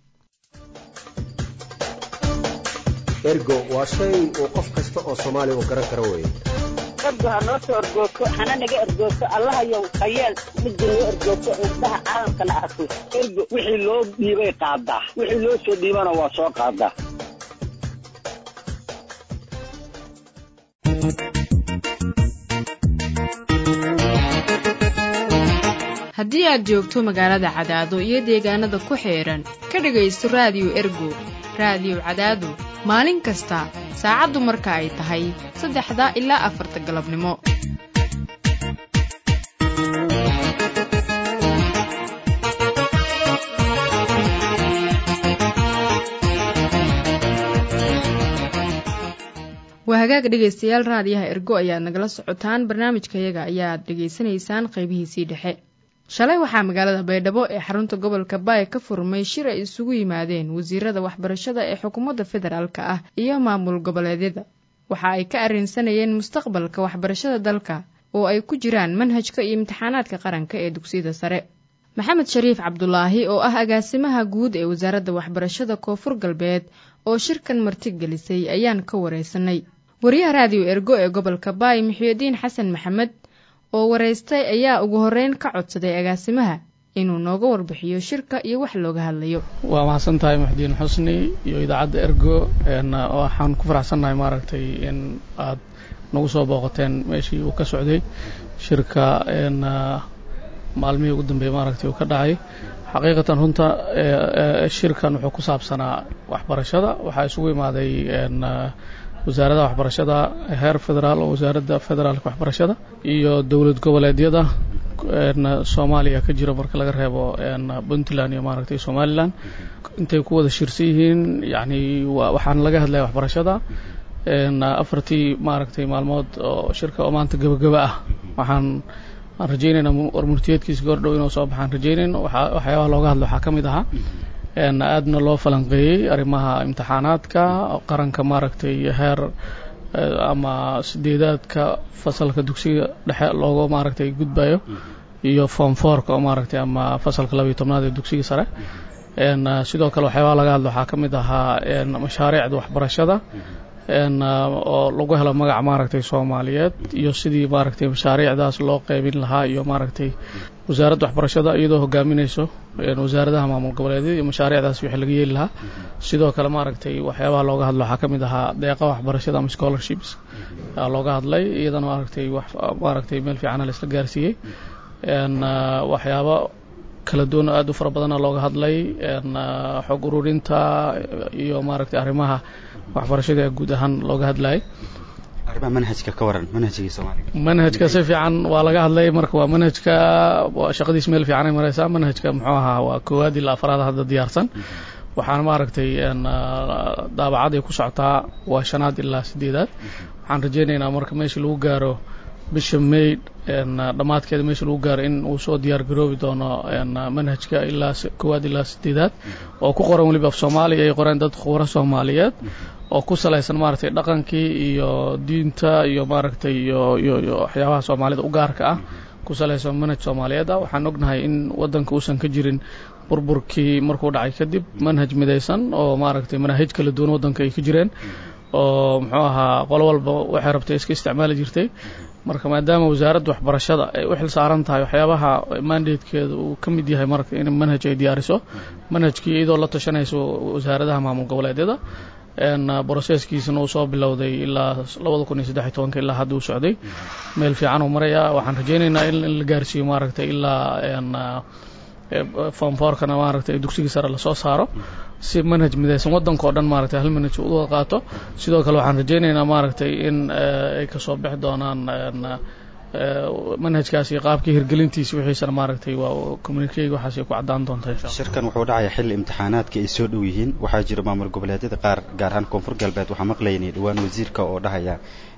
ergo waa shay uu qof kasta oo soomaaliya uu garan karo weeye ergo ha noo soo ergoogto hana naga ergoogto allahayow hayeel midda noo ergoogto indhaha caalamkana arko ergo wixii loo dhiibay qaadaa wixii loo soo dhiibana waa soo qaadaa haddii aad joogto magaalada cadaado iyo deegaanada ku xeedhan ka dhegaysto raadiyo ergo raadiyo cadaado maalin kasta saacaddu marka ay tahay saddexda ilaa afarta galabnimo waa hagaag dhegaystayaal raadiyaha ergo ayaad nagala socotaan barnaamijkayaga ayaad dhegaysanaysaan qaybihiisii dhexe shalay waxaa magaalada baydhabo ee xarunta gobolka baay ka furmay shir ay isugu yimaadeen wasiirada waxbarashada ee xukuumadda federaalk ah iyo maamul goboleedyada waxa ay ka arrinsanayeen mustaqbalka waxbarashada dalka oo ay ku jiraan manhajka iyo imtixaanaadka qaranka ee dugsiyada sare maxamed shariif cabdulaahi oo ah agaasimaha guud ee wasaaradda waxbarashada koonfur galbeed oo shirkan martigelisay ayaan ka wareysanay wariyaha raadiyo ergo ee gobolka baay muxiidiin xasan maxamed oo wareystay ayaa ugu horreyn ka codsaday agaasimaha inuu nooga warbixiyo shirka iyo wax looga hadlayo waa mahadsan tahay muxdiin xusni iyo idaacadda ergo waxaan ku faraxsannahay maaragtay in aad nagu soo booqateen meeshii uu ka socday shirka maalmihii ugu dambeeyey maaragtay uu ka dhacay xaqiiqatan runta shirkan wuxuu ku saabsanaa waxbarashada waxaa isugu imaaday wasaaradda waxbarashada heer federaal oo wasaaradda federaalka waxbarashada iyo dowlad goboleedyada soomaaliya ka jira marka laga reebo puntland iyo maaragtay somalilan intay ku wada shirsan yihiin yani waxaan laga hadlaya waxbarashada afartii maaragtay maalmood oo shirka oo maanta gebagaba ah waxaan aan rajaynaynaa warmurtiyeedkiisa goordhow inuu soo baxaan rajaynayn waxyaabaha looga hadlo waxaa ka mid ahaa aadna loo falanqeeyey arrimaha imtixaanaadka qaranka maaragtay heer ama sideedaadka fasalka dugsiga dhexe looga maaragtay gudbayo iyo form fourka oo maaragtay ama fasalka labayo tobnaad ee dugsiga sare sidoo kale waxyaabaha laga hadlo waxaa ka mid ahaa mashaariicda waxbarashada oo lagu helo magaca maaragtay soomaaliyeed iyo sidii maaragtay mashaariicdaas loo qeybin lahaa iyo maaragtay wasaaradda waxbarashada iyadoo hogaaminayso wasaaradaha maamul goboleedyada iyo mashaariicdaas wixii laga yeeli lahaa sidoo kale maaragtay waxyaabaha looga hadlo waxaa ka mid ahaa deeqa waxbarashada ama scholarships looga hadlay iyadana maaragtay maaragtay meel fiicana la isla gaarsiiyey waxyaabo kala duwan aada u fara badana looga hadlay xog ururinta iyo maaragtay arrimaha waxbarashada guud ahaan looga hadlayay arrimaha manhajka ka waran manhajkii soomaaliga manhajka si fiican waa laga hadlay marka waa manhajka shaqadiis meel fiican ay maraysaa manhajka muxuu ahaa waa koowaad ilaa afraad hadda diyaarsan waxaana maaragtay daabacad ay ku socotaa waa shanaad ilaa sideedaad waxaan rajaynaynaa marka meesha lagu gaaro bisha may dhammaadkeeda meesha lagu gaaro in uu soo diyaar garoobi doono manhajka ilaa koowaad ilaa sideedaad oo ku qoran weliba af soomaaliya ay qoreen dad khubaro soomaaliyeed oo ku salaysan maaragtay dhaqankii iyo diinta iyo maaragtay iyo iyo iyo waxyaabaha soomaalida u gaarka ah ku salaysan manhaj soomaaliyeed ah waxaan ognahay in waddanka uusan ka jirin burburkii markuu dhacay kadib manhaj midaysan oo maaragtay manaahij kala duwan waddanka ay ka jireen oo muxuu ahaa qolo walba waxay rabtay iska isticmaali jirtay marka maadaama wasaaradda waxbarashada ay u xil saaran tahay waxyaabaha mandatekeeda uu ka mid yahay marka in manhaj ay diyaariso manhajkii iyadoo la tashanayso wasaaradaha maamul goboleedyada broseskiisana uu soo bilowday ilaa labada kun iyo saddex iyo tobanka ilaa hadda uu socday meel fiican uu marayaa waxaan rajaynaynaa in la gaarsiiyo maaragtay ilaa foomfoorkana maaragtay dugsigii sare lasoo saaro si manhaj midaysan waddanka oo dhan maaragtay hal manhaj u wada qaato sidoo kale waxaan rajaynaynaa maaragtay in ay kasoo bixi doonaan manhajkaas iyo qaabkii hirgelintiisa wixiisana maaragtay waa communikeyga waxaas ay ku caddaan doonta insha allah shirkan wuxuu dhacayaa xilli imtixaanaadka ay soo dhow yihiin waxaa jira maamul goboleedyada qaar gaar ahaan koonfur galbeed waxaa maqlaynay dhowaan wasiirka oo dhahaya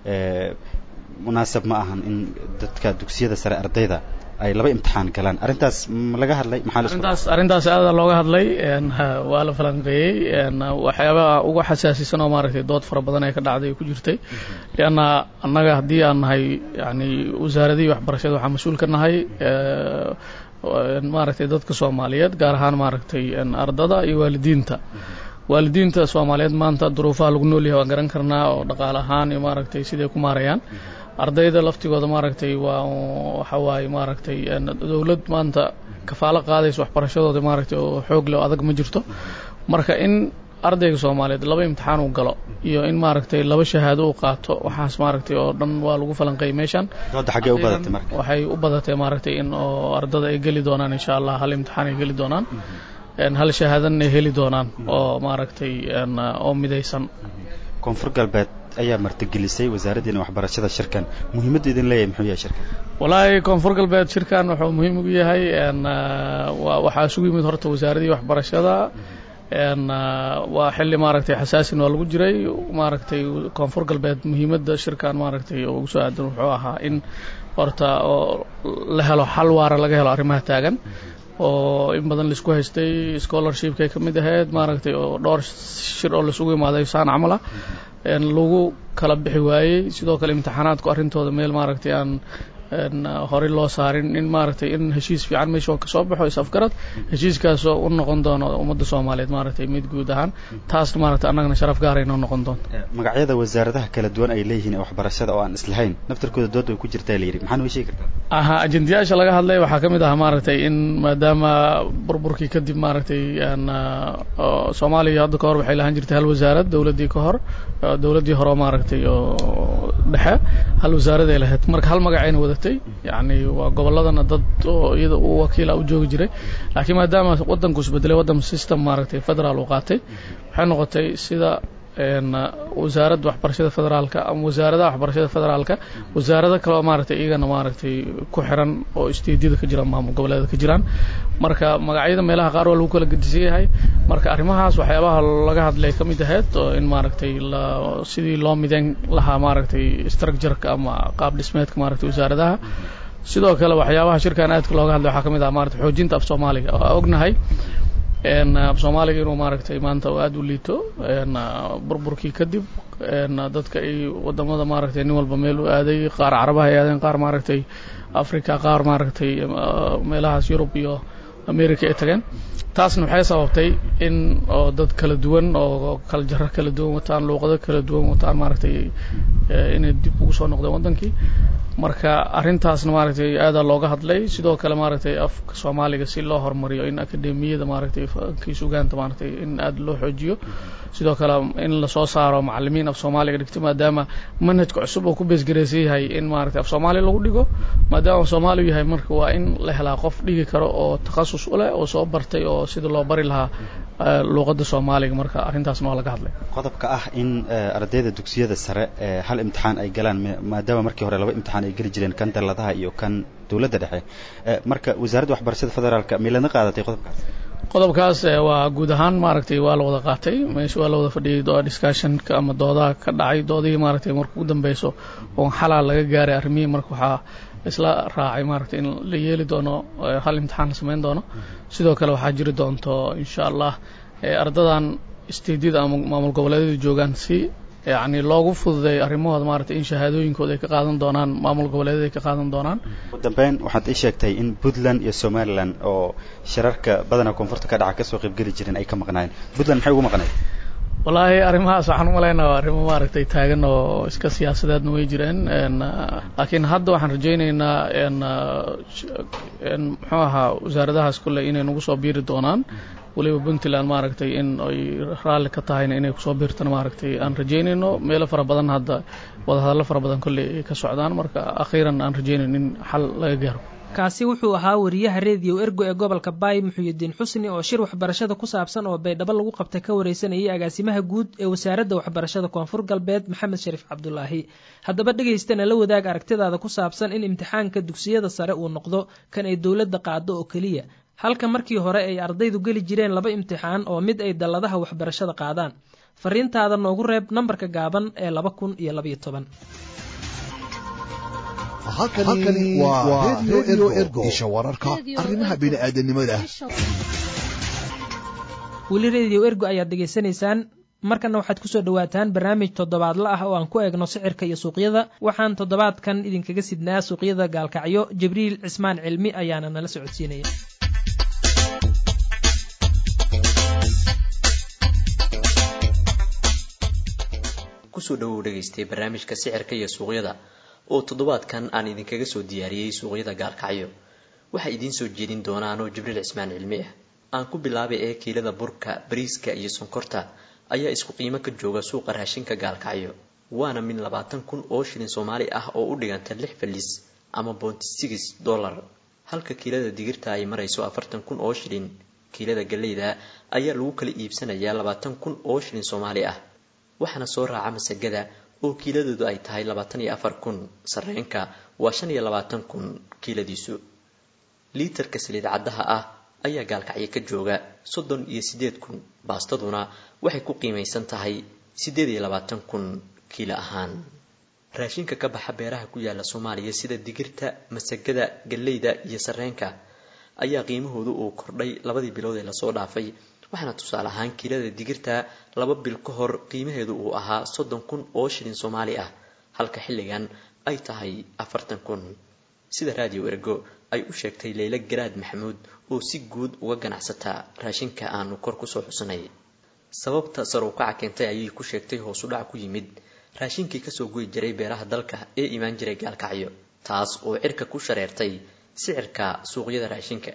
munaasab ma ahan in dadka dugsiyada sare ardayda ay laba imtixaan galaan arrintaas ma laga hadlay maxaaarrintaas arrintaas aada looga hadlay waa la falanqeeyey waxyaabaha ugu xasaasisan oo maaragtay dood fara badan ee ka dhacday ku jirtay lianna annaga haddii aan nahay yani wasaaradihii waxbarashada waxaa mas-uul ka nahay maaragtay dadka soomaaliyeed gaar ahaan maaragtay ardada iyo waalidiinta waalidiinta soomaaliyeed maanta duruufaha lagu nool yahay waan garan karnaa oo dhaqaale ahaan iyo maaragtay siday ku maarayaan ardayda laftigooda maaragtay waa waxa waaye maaragtay dowlad maanta kafaalo qaadaysa waxbarashadooda maaragtay oo xoog leh oo adag ma jirto marka in ardayga soomaaliyeed laba imtixaan uu galo iyo in maaragtay laba shahaado uu qaato waxaas maaragtay oo dhan waa lagu falanqeeyay meeshan dooda xaggee u badatay marka waxay u badatay maaragtay in oo ardada ay geli doonaan insha allah hal imtixaan ay geli doonaan hal shahaadan ay heli doonaan oo maaragtay oo midaysan koonfur galbeed ayaa martigelisay wasaaraddiina waxbarashada shirkan muhiimadda idin leeyahay muxuu yahay shirkan wallaahi koonfur galbeed shirkan wuxuu muhiim ugu yahay waxaa isugu yimid horta wasaaradii waxbarashada waa xilli maaragtay xasaasin waa lagu jiray maaragtay koonfur galbeed muhiimadda shirkan maaragtay oo ugu soo aadan wuxuu ahaa in horta oo la helo xal waara laga helo arrimaha taagan oo in badan laisku haystay scholarshipkay ka mid ahayd maaragtay oo dhowr shir oo laisugu imaaday saan camala lagu kala bixi waayey sidoo kale imtixaanaadku arrintooda meel maaragtay aan horey loo saarin in maaragtay in heshiis fiican meesha kasoo baxo is afgarad heshiiskaasoo u noqon doono ummadda soomaaliyeed maaragtay mid guud ahaan taasna maaragtay annagana sharaf gaara inoo noqon doonto magacyada wasaaradaha kala duwan ay leeyihiin ee waxbarashada oo aan islahayn naftarkooda dood ay ku jirtaa la yidhi maxaa noo sheegi kartaa aha ajendayaasha laga hadlay waxaa ka mid ahaa maaragtay in maadaama burburkii kadib maaragtay soomaaliya hadda ka hor waxay lahaan jirtay hal wasaarad dowladdii ka hor dowladdii hore maaragtay oo dhexe hal wasaarad ay lahayd marka hal magacayna wadatay yacni waa gobolladana dad oo iyada u wakiila u joogi jiray laakiin maadaama waddanku isbedelay waddan system maaragtay federaal uu qaatay waxay noqotay sida wasaaradda waxbarashada federaalka ama wasaaradaha waxbarashada federaalka wasaarado kale oo maaragtay iyagana maaragtay ku xiran oo isteedyada ka jiraan maamul goboleeda ka jiraan marka magacyada meelaha qaar waa lagu kala gedisan yahay marka arrimahaas waxyaabaha laga hadlay ka mid ahayd oo in maaragtay la sidii loo mideyn lahaa maaragtay structureka ama qaab dhismeedka maaragtay wasaaradaha sidoo kale waxyaabaha shirkan aadka looga hadlay waxaa ka mid ah maaragtay xoojinta af soomaaliga oo ognahay af soomaaliga inuu maaragtay maanta aada u liito burburkii kadib dadka ay wadamada maaragtay nin walba meel u aaday qaar carabaha ay aadeen qaar maaragtay africa qaar maaragtay meelahaas yurub iyo america ay tageen taasna waxay sababtay in oo dad kala duwan oo kala jaro kala duwan wataan luuqado kala duwan wataan maaragtay inay dib ugu soo noqdeen waddankii marka arrintaasna maaragtay aadaa looga hadlay sidoo kale maaragtay afka soomaaliga si loo horumariyo in akademiyada maaragtay kii sugaanta maaragtay in aada loo xoojiyo sidoo kale in lasoo saaro macalimiin af soomaaliga dhigto maadaama manhajka cusub oo ku beesgaraysan yahay in maaragtay af soomaaliya lagu dhigo maadaama af soomaaliya yahay marka waa in la helaa qof dhigi karo oo takhasus u leh oo soo bartay oo sida loo bari lahaa luuqadda soomaaliga marka arrintaasna waa laga hadlay qodobka ah in ardayda dugsiyada sare hal imtixaan ay galaan maadaama markii hore laba imtixaan ay geli jireen kan dalladaha iyo kan dowladda dhexe marka wasaaradda waxbarashada federaalka miladna qaadatay qodobkaas qodobkaas waa guud ahaan maaragtay waa la wada qaatay meesha waa la wada fadhiyay discussionka ama doodaha ka dhacay doodihii maaragtay marka ugu dambeyso oo xalaa laga gaaray arrimihii marka waxaa isla raacay maaragtay in la yeeli doono hal imtixaan la samayn doono sidoo kale waxaa jiri doonto insha allah ardadan isteedyada ama maamul goboleedyada joogaan si yacni loogu fududeeyo arrimahooda maaragtay in shahaadooyinkooda ay ka qaadan doonaan maamul goboleedyada ay ka qaadan doonaan ugu dambeyn waxaad ii sheegtay in puntland iyo somaliland oo shirarka badanaa koonfurta ka dhaca kasoo qaybgeli jireen ay ka maqnaayeen puntland maxay ugu maqnayd wallaahi arrimahaas waxaan umalaynaa waa arrimo maaragtay taagan oo iska siyaasadeedna way jireen laakiin hadda waxaan rajaynaynaa muxuu ahaa wasaaradahaas kule inay nagu soo biiri doonaan weliba puntland maaragtay in ay raalli ka tahayna inay kusoo biirtana maaragtay aan rajaynayno meelo fara badan hadda wadahadallo fara badan kolley ay ka socdaan marka akhiiran aan rajaynayno in xal laga gaaro kaasi wuxuu ahaa wariyaha rediyo ergo ee gobolka baay muxuyidiin xusni oo shir waxbarashada ku saabsan oo baydhabo lagu qabtay ka wareysanayay agaasimaha guud ee wasaaradda waxbarashada koonfur galbeed maxamed shariif cabdulaahi haddaba dhegaystana la wadaag aragtidaada ku saabsan in imtixaanka dugsiyada sare uu noqdo kan ay dowladda qaado oo keliya halka markii hore ay ardaydu geli jireen laba imtixaan oo mid ay dalladaha waxbarashada qaadaan fariintaada noogu reeb nambarka gaaban ee laba kun iyo labaiyo toban halkani waa redio ergo isha wararka arrimaha bini'aadanimada weli rediyo ergo ayaad dhegaysanaysaan markana waxaad kusoo dhawaataan barnaamij toddobaadla ah oo aan ku eegno sicirka iyo suuqyada waxaan toddobaadkan idinkaga sidnaa suuqyada gaalkacyo jibriil cismaan cilmi ayaana nala socodsiinaya kusoo dhawow dhegaystay barnaamijka sicirka iyo suuqyada oo toddobaadkan aan idinkaga soo diyaariyey suuqyada gaalkacyo waxaa idiin soo jeedin doonaanoo jibriil cismaan cilmi ah aan ku bilaabay ee kiilada burka bariiska iyo sonkorta ayaa isku qiimo ka jooga suuqa raashinka gaalkacyo waana min labaatan kun oo shilin soomaali ah oo u dhiganta lix falis ama boonti six dollar halka kiilada digirta ay marayso afartan kun oo shilin kiilada galleyda ayaa lagu kala iibsanayaa labaatan kun oo shilin soomaali ah waxaana soo raaca masagada oo kiiladoodu ay tahay labaatan iyo afar kun sarreenka waa shan iyo labaatan kun kiiladiisu liitarka saliid caddaha ah ayaa gaalkacyo ka jooga soddon iyo siddeed kun baastaduna waxay ku qiimaysan tahay siddeed iyo labaatan kun kiilo ahaan raashinka ka baxa beeraha ku yaala soomaaliya sida digirta masagada galleyda iyo sarreenka ayaa qiimahoodu uu kordhay labadii bilood ee lasoo dhaafay waxaana tusaale ahaan kiilada digirta laba bil ka hor qiimaheedu uu ahaa soddon kun oo shilin soomaali ah halka xilligan ay tahay afartan kun sida raadiyo ergo ay u sheegtay leyla garaad maxamuud oo si guud uga ganacsataa raashinka aanu kor kusoo xusnay sababta sar u kaca keentay ayay ku sheegtay hoos u dhac ku yimid raashinkii kasoo goyi jiray beeraha dalka ee imaan jiray gaalkacyo taas oo cirka ku shareertay sicirka suuqyada raashinka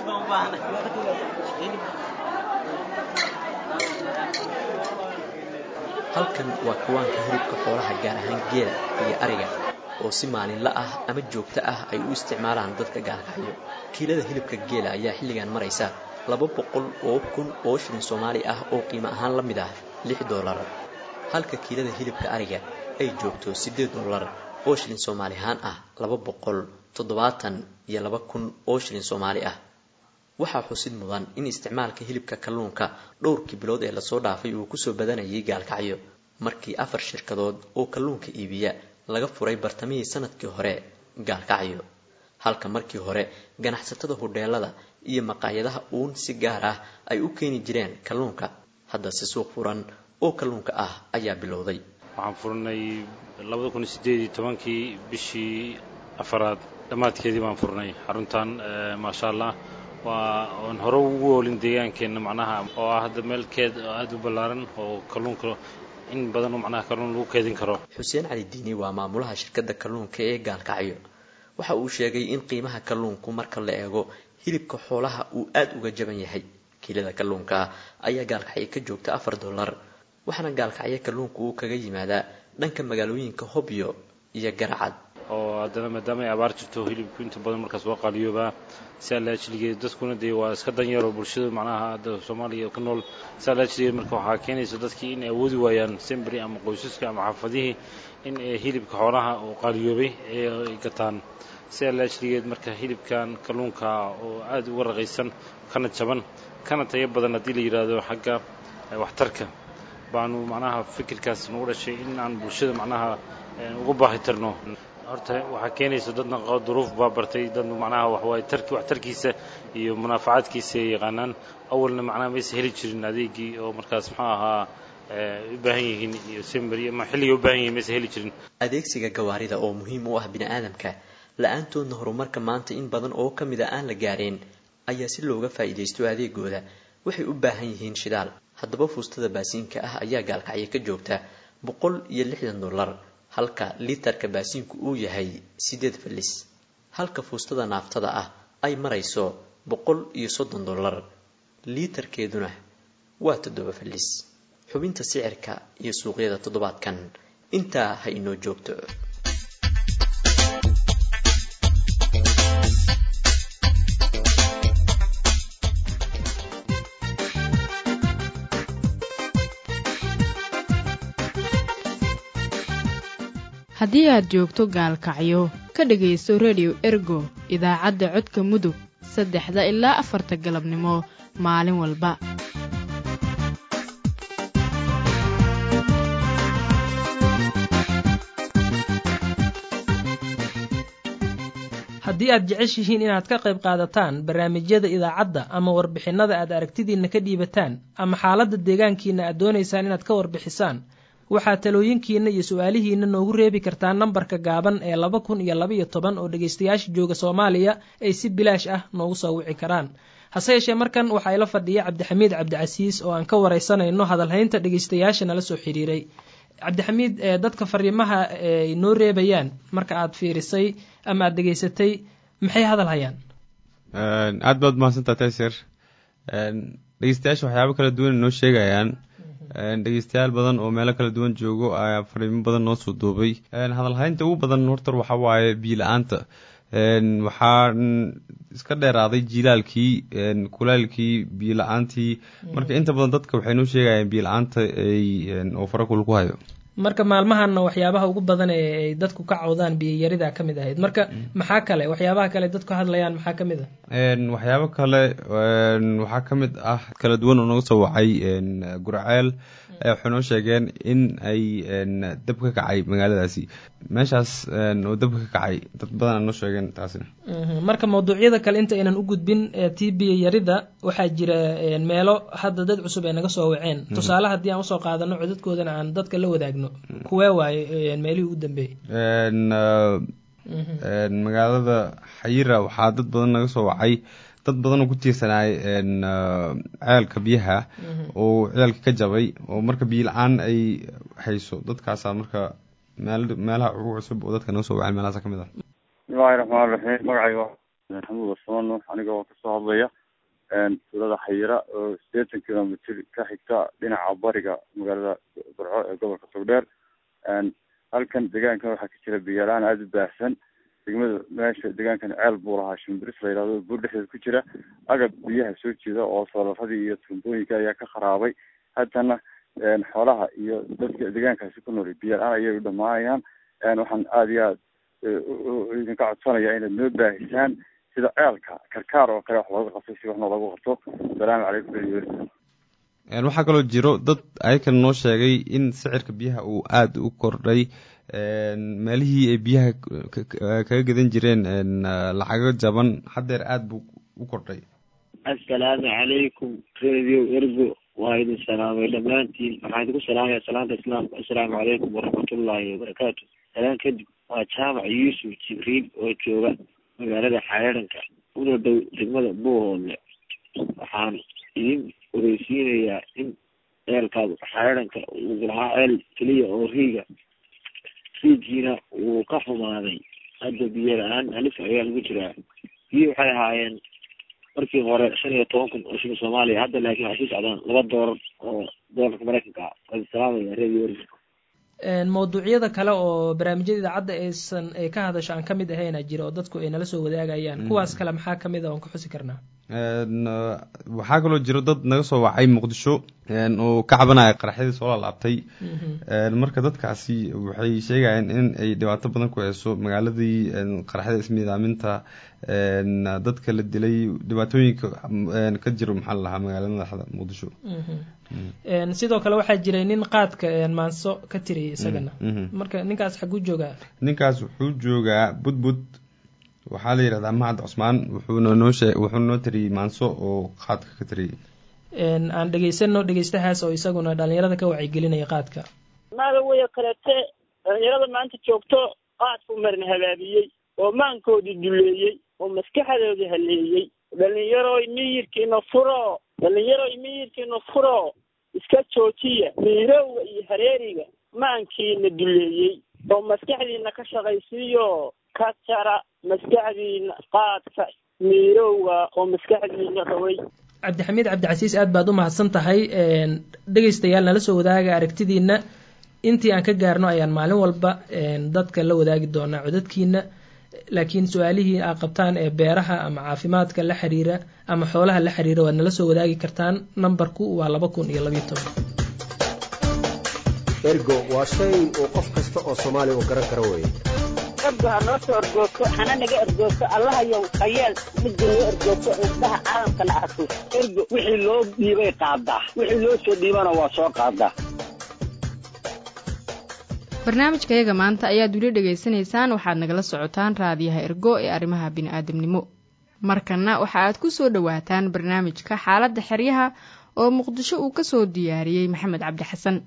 halkan waa kawaanka hilibka xoolaha gaar ahaan geela iyo ariga oo si maalinla ah ama joogto ah ay u isticmaalaan dadka gaalkacyo kiilada hilibka geela ayaa xilligan maraysa laba boqol oo kun oo shilin soomaali ah oo qiimo ahaan la mid ah lix doolar halka kiilada hilibka ariga ay joogto siddeed doolar oo shilin soomaali ahaan ah laba boqol toddobaatan iyo laba kun oo shilin soomaali ah waxaa xusid mudan in isticmaalka hilibka kalluunka dhowrkii bilood ee lasoo dhaafay uu kusoo badanayay gaalkacyo markii afar shirkadood oo kalluunka iibiya laga furay bartamihii sanadkii hore gaalkacyo halka markii hore ganacsatada hudheelada iyo maqaayadaha uun si gaar ah ay u keeni jireen kalluunka haddase suuq furan oo kalluunka ah ayaa bilowday waxaan furnay labada kun sideed iyo tobankii bishii afaraad dhammaadkeedii baan furnay xaruntan maasha allah waa oon hore ugu oolin deegaankeenna macnaha oo ah hadda meelkeed aada u ballaaran oo kalluunka in badan oo macnaha kalluun lagu keedin karo xuseen cali diini waa maamulaha shirkadda kalluunka ee gaalkacyo waxa uu sheegay in qiimaha kalluunku marka la eego hilibka xoolaha uu aada uga jaban yahay kiilada kalluunka ayaa gaalkacyo ka joogta afar dollar waxaana gaalkacyo kalluunka uu kaga yimaadaa dhanka magaalooyinka hobyo iyo garacad oo haddana maadaama ay abaar jirto hilibku inta badan markaas waa qaaliyoobaa si allaajiligeed dadkuna dee waa iska danyaro bulshada macnaha hadda soomaaliya ku nool si allaajiligeed marka waxaa keenaysa dadkii inay awoodi waayaan sembri ama qoysaska ama xaafadihii in hilibka xoolaha oo qaaliyoobay ee ay gataan si allaajiligeed marka hilibkan kalluunka oo aada uga raqaysan kana jaban kana tayo badan haddii la yidhaahdo xagga waxtarka baanu macnaha fikirkaas nagu dhashay in aan bulshada macnaha uga baahi tarno horta waxaa keenaysa dadna duruuf baa bartay dad macnaha waxwaay tarki waxtarkiisa iyo munaafacaadkiisa ay yaqaanaan awalna macnaha maysa heli jirin adeegii oo markaas muxuu ahaa u baahan yihiin iyo semberi ama xilliga u baahan yihin maysa heli jirin adeegsiga gawaarida oo muhiim u ah bini-aadamka la-aantoodna horumarka maanta in badan oo ka mid a aan la gaareen ayaa si looga faa'iidaysto adeegooda waxay u baahan yihiin shidaal haddaba fuustada baasiinka ah ayaa gaalkacyo ka joogta boqol iyo lixdan dollar halka litarka baasiinku uu yahay siddeed fallis halka fuustada naaftada ah ay marayso boqol iyo soddon dollar liitarkeeduna waa toddoba fallis xubinta sicirka iyo suuqyada toddobaadkan intaa ha inoo joogto haddii aad joogto gaalkacyo ka dhegaysto redio ergo idaacadda codka mudug saddexda ilaa afarta galabnimo maalin walba haddii aad jeceshihiin inaad ka qayb qaadataan barnaamijyada idaacadda ama warbixinnada aad aragtidiinna ka dhiibataan ama xaaladda deegaankiina aad doonaysaan inaad ka warbixisaan waxaad talooyinkiina iyo su-aalihiina noogu reebi kartaa nambarka gaaban ee laba kun iyo labaiyo toban oo dhegaystayaasha jooga soomaaliya ay si bilaash ah noogu soo wici karaan hase yeeshee markan waxaa ila fadhiya cabdixamiid cabdicasiis oo aan ka waraysanayno hadalhaynta dhegaystayaasha nala soo xiriiray cabdixamiid dadka fariimaha ay noo reebayaan marka aad fiirisay ama aad dhegaysatay maxay hadal hayaan aad baad mahadsantaa tayser dhegeystayaasha waxyaabo kala duwan noo sheegayaan dhegeystayaal badan oo meelo kala duwan joogo ayaa fariimo badan noo soo duubay hadalhaynta ugu badan horta waxaa waaye biila-aanta waxaa iska dheeraaday jiilaalkii kulaalkii biila-aantii marka inta badan dadka waxay noo sheegayaan biila-aanta oo farakul ku hayo marka maalmahanna waxyaabaha ugu badan ee ay dadku ka cawdaan biyayarida ka mid ahayd marka maxaa kale waxyaabaha kale dadku hadlayaan maxaa ka mid ah waxyaabo kale waxaa ka mid ah kala duwan oo naga soo wacay gurceel waxay noo sheegeen in ay dab ka kacay magaaladaasi meeshaas oo dab ka kacay dad badan noo sheegeen taasina marka mawduucyada kale inta aynan u gudbin tii biyayarida waxaa jira meelo hadda dad cusub ay naga soo waceen tusaale haddii aan usoo qaadano codadkoodana aan dadka la wadaagno kuwee waaye meelihii ugu dambeeyey magaalada xayira waxaa dad badan naga soo wacay dad badan oo ku tiirsanaay ceelka biyaha oo ceelka ka jabay oo marka biyo la-aan ay hayso dadkaasaa marka meel meelaha ugu cusub oo dadka naga soo wacay meelahaasa ka mid ah bismillahi raxmaan raxiim magacayga maxamuud wasmaan nuux aniga oo kasoo hadlaya tuulada xayira oo sideetan kilomitr ka xigta dhinaca bariga magaalada burco ee gobolka togdheer halkan deegaankan waxaa ka jira biyalaan aada u baahsan degmada meesha deegaankan ceel buu lahaa shimbiris la yidhahdo buur dhexdeeda ku jira agab biyaha soo jeeda oo soolarradii iyo tuumbooyinka ayaa ka kharaabay haddana xoolaha iyo dadka deegaankaasi ku nool biyalaan ayay u dhamaanayaan waxaan aada iyo aad idinka codsanaya inaad noo baahisaan sida ceelka karkaar oo kale wax looga qabto si waxna loogu qabto asalaamu calaykum waxaa kaloo jiro dad ayakan noo sheegay in sicirka biyaha uu aada u kordhay meelihii ay biyaha kaga gadan jireen lacago jaban haddeer aada buu u kordhay assalaamu calaykum radio ergo waa idin salaamay dhammaantiin waxaan idinku salaamaya salaanta islaamka assalaamu calaykum waraxmatullaahi wabarakaatu salaan kadib waa jaamac yuusuf jibriil oo jooga magaalada xareeranka una dhow degmada buuhoodle waxaan idin ogeysiinayaa in ceelkaas xareeranka uu lahaa ceel keliya oo riiga riigiina wuu ka xumaaday hadda biyo la-aan halis ayaa lagu jiraa biyo waxay ahaayeen markii hore shan iyo toban kun oo shilin soomaaliya hadda laakiin waxay sii socdaan laba doolar oo doolarka maraykanka ah waa salaamaya radio mawduucyada kale oo barnaamijyada idaacadda aysan ay ka hadasho aan kamid ahayna jira oo dadku ay nala soo wadaagayaan kuwaas kale maxaa kamid a oon ka xusi karnaa waxaa kaloo jiro dad naga soo wacay muqdisho oo ka cabanaya qaraxyadii soo laalaabtay marka dadkaasi waxay sheegayeen in ay dhibaato badan ku hayso magaaladii qaraxyada ismiidaaminta dadka la dilay dhibaatooyinka ka jiro maxaa la lahaa magaalada madaxda muqdisho sidoo kale waxaa jiray nin qaadka maanso ka tiriyay isagana marka ninkaas xaguu joogaa ninkaas wuxuu joogaa budbud waxaa la yidhahdaa mahad cusmaan wuxuuna noo shee wuxuuna noo tiriyey maanso oo qaadka ka tiriyey aan dhegaysano dhegaystahaas oo isaguna dhalinyarada ka wacyigelinaya qaadka maada waya kalete dhalinyarada maanta joogto qaadku marna habaabiyey oo maankoodii duleeyey oo maskaxdoodii haleeyey dhalinyaroy miyirkiina furo dhalinyaroy miyirkiina furo iska joojiya miirowga iyo hareeriga maankiina duleeyey oo maskaxdiina ka shaqaysiiyo ka jara maskaxdiina qaadka miirowga oo maskaxdiina rabay cabdixamiid cabdicasiis aad baad u mahadsan tahay dhegaystayaal nala soo wadaaga aragtidiina intii aan ka gaarno ayaan maalin walba dadka la wadaagi doonaa codadkiina laakiin su-aalihii aa qabtaan ee beeraha ama caafimaadka la xiriira ama xoolaha la xiriira waad nala soo wadaagi kartaan nambarku waa laba kun iyo labayo toban ergo waa shay uu qof kasta oo soomaaliya uu garan karo weeye ergo ha noo soo ergoogto hana naga ergoogto allahayow hayeel midda noo ergoogto indhaha caalamkana arko ergo wixii loo dhiibay qaadaa wixii loo soo dhiibana waa soo qaadaa barnaamijkayaga maanta ayaad weli dhegaysanaysaan waxaad nagala socotaan raadiyaha ergo ee arrimaha bini'aadamnimo markanna waxa aad ku soo dhowaataan barnaamijka xaaladda xeryaha oo muqdisho uu ka soo diyaariyey maxamed cabdi xasan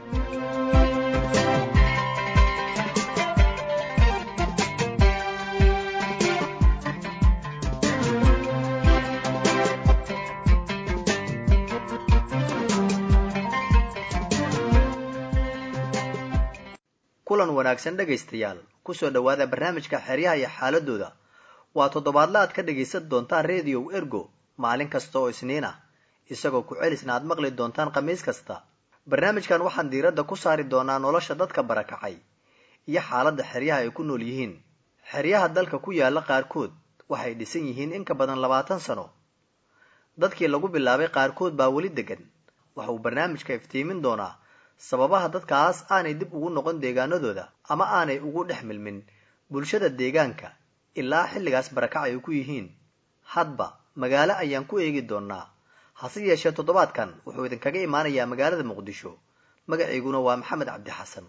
kulan wanaagsan dhegaystayaal kusoo dhowaada barnaamijka xeryaha iyo xaaladooda waa toddobaadla aad ka dhegaysan doontaan rediyow ergo maalin kasta oo isniin ah isagoo ku celisna aad maqli doontaan khamiis kasta barnaamijkan waxaan diiradda ku saari doonaa nolosha dadka barakacay iyo xaaladda xeryaha ay ku nool yihiin xeryaha dalka ku yaala qaarkood waxay dhisan yihiin in ka badan labaatan sano dadkii lagu bilaabay qaarkood baa weli degan waxa uu barnaamijka iftiimin doonaa sababaha dadkaas aanay dib ugu noqon deegaanadooda ama aanay ugu dhex milmin bulshada deegaanka ilaa xilligaas barakac ay ku yihiin hadba magaalo ayaan ku eegi doonaa hase yeeshee toddobaadkan wuxuu idinkaga imaanayaa magaalada muqdisho magaciiguna waa maxamed cabdi xasan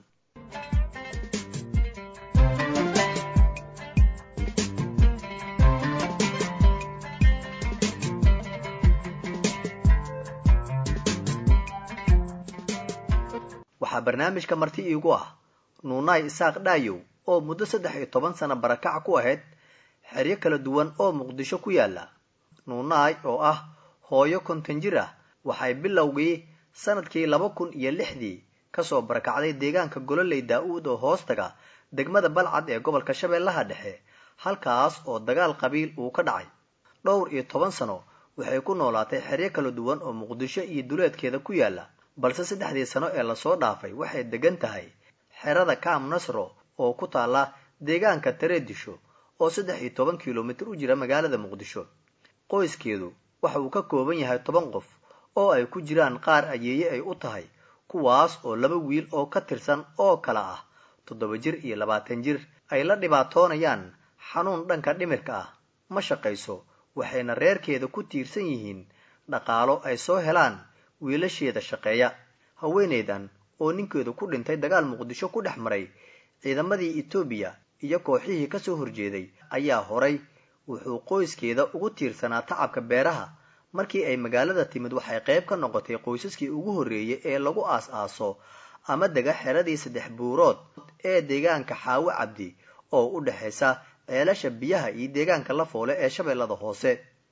waxaa barnaamijka marti iigu ah nuunaay isaaq dhaayow oo muddo saddex iyo toban sano barakac ku ahayd xeryo kala duwan oo muqdisho ku yaala nuunaay oo ah hooyo konton jir ah waxay bilowgii sanadkii laba kun iyo lixdii kasoo barakacday deegaanka gololey daa-uud oo hoostaga degmada balcad ee gobolka shabeellaha dhexe halkaas oo dagaal qabiil uu ka dhacay dhowr iyo toban sano waxay ku noolaatay xeryo kala duwan oo muqdisho iyo duleedkeeda ku yaala balse saddexdii sano ee lasoo dhaafay waxay degan tahay xerada kaam nasro oo ku taalla deegaanka tareedisho oo saddex iyo toban kilomitir u jira magaalada muqdisho qoyskeedu waxa uu ka kooban yahay toban qof oo ay ku jiraan qaar ayeeye ay u tahay kuwaas oo laba wiil oo ka tirsan oo kala ah toddoba jir iyo labaatan jir ay la dhibaatoonayaan xanuun dhanka dhimirka ah ma shaqayso waxayna reerkeeda ku tiirsan yihiin dhaqaalo ay soo helaan wiilasheeda shaqeeya haweenaydan oo ninkeedu ku dhintay dagaal muqdisho ku dhex maray ciidamadii etoobiya iyo kooxihii kasoo horjeeday ayaa horay wuxuu qoyskeeda ugu tiirsanaa tacabka beeraha markii ay magaalada timid waxay qayb ka noqotay qoysaskii ugu horreeyay ee lagu aas-aaso ama dega xeradii saddex buurood ee deegaanka xaawo cabdi oo u dhexaysa ceelasha biyaha iyo deegaanka la foole ee shabeellada hoose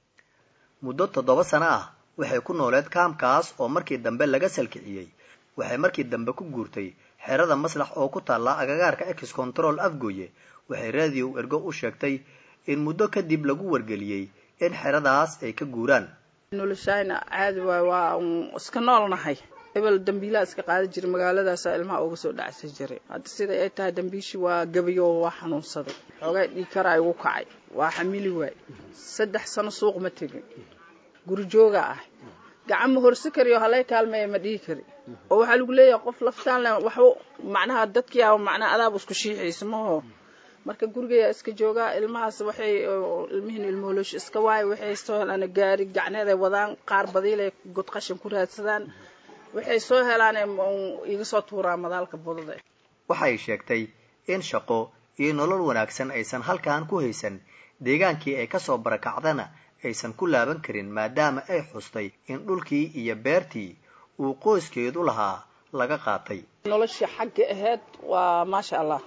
muddo toddoba sano ah waxay ku nooleed kaamkaas oo markii dambe laga salkiciyey waxay markii dambe ku guurtay xerada maslax oo ku taalla agagaarka ex control afgooye waxay raadiyow ergo u sheegtay in muddo kadib lagu wargeliyey in xeradaas ay ka guuraan noloshayna caadi waay waa iska noolnahay hebel dambiilaa iska qaada jiray magaaladaasa ilmaha uga soo dhacsa jiray hadda sida ay tahay dambiishii waa gabayo waa xanuunsaday xoogaa dhiigkara igu kacay waa xamili waay saddex sano suuq ma tegin guri jooga ah gacan ma horsi kariyo halay kaalmeeya ma dhihi kari oo waxaa lagu leeyahay qof laftaan le waxba macnaha dadkiiaa macnaha adaaba isku shiixaysa maho marka gurigeeya iska joogaa ilmahaas waxay ilmihiin ilmooloosh iska waayo waxay soo helaan gaari gacneeday wadaan qaar badiilay god qashin ku raadsadaan waxay soo helaan iga soo tuuraa madaalka budada waxay sheegtay in shaqo iyo nolol wanaagsan aysan halkan ku haysan deegaankii ay kasoo barakacdana aysan ku laaban karin maadaama ay xustay in dhulkii iyo beertii uu qoyskeedu lahaa laga qaatay noloshii xagga ahayd waa maasha allah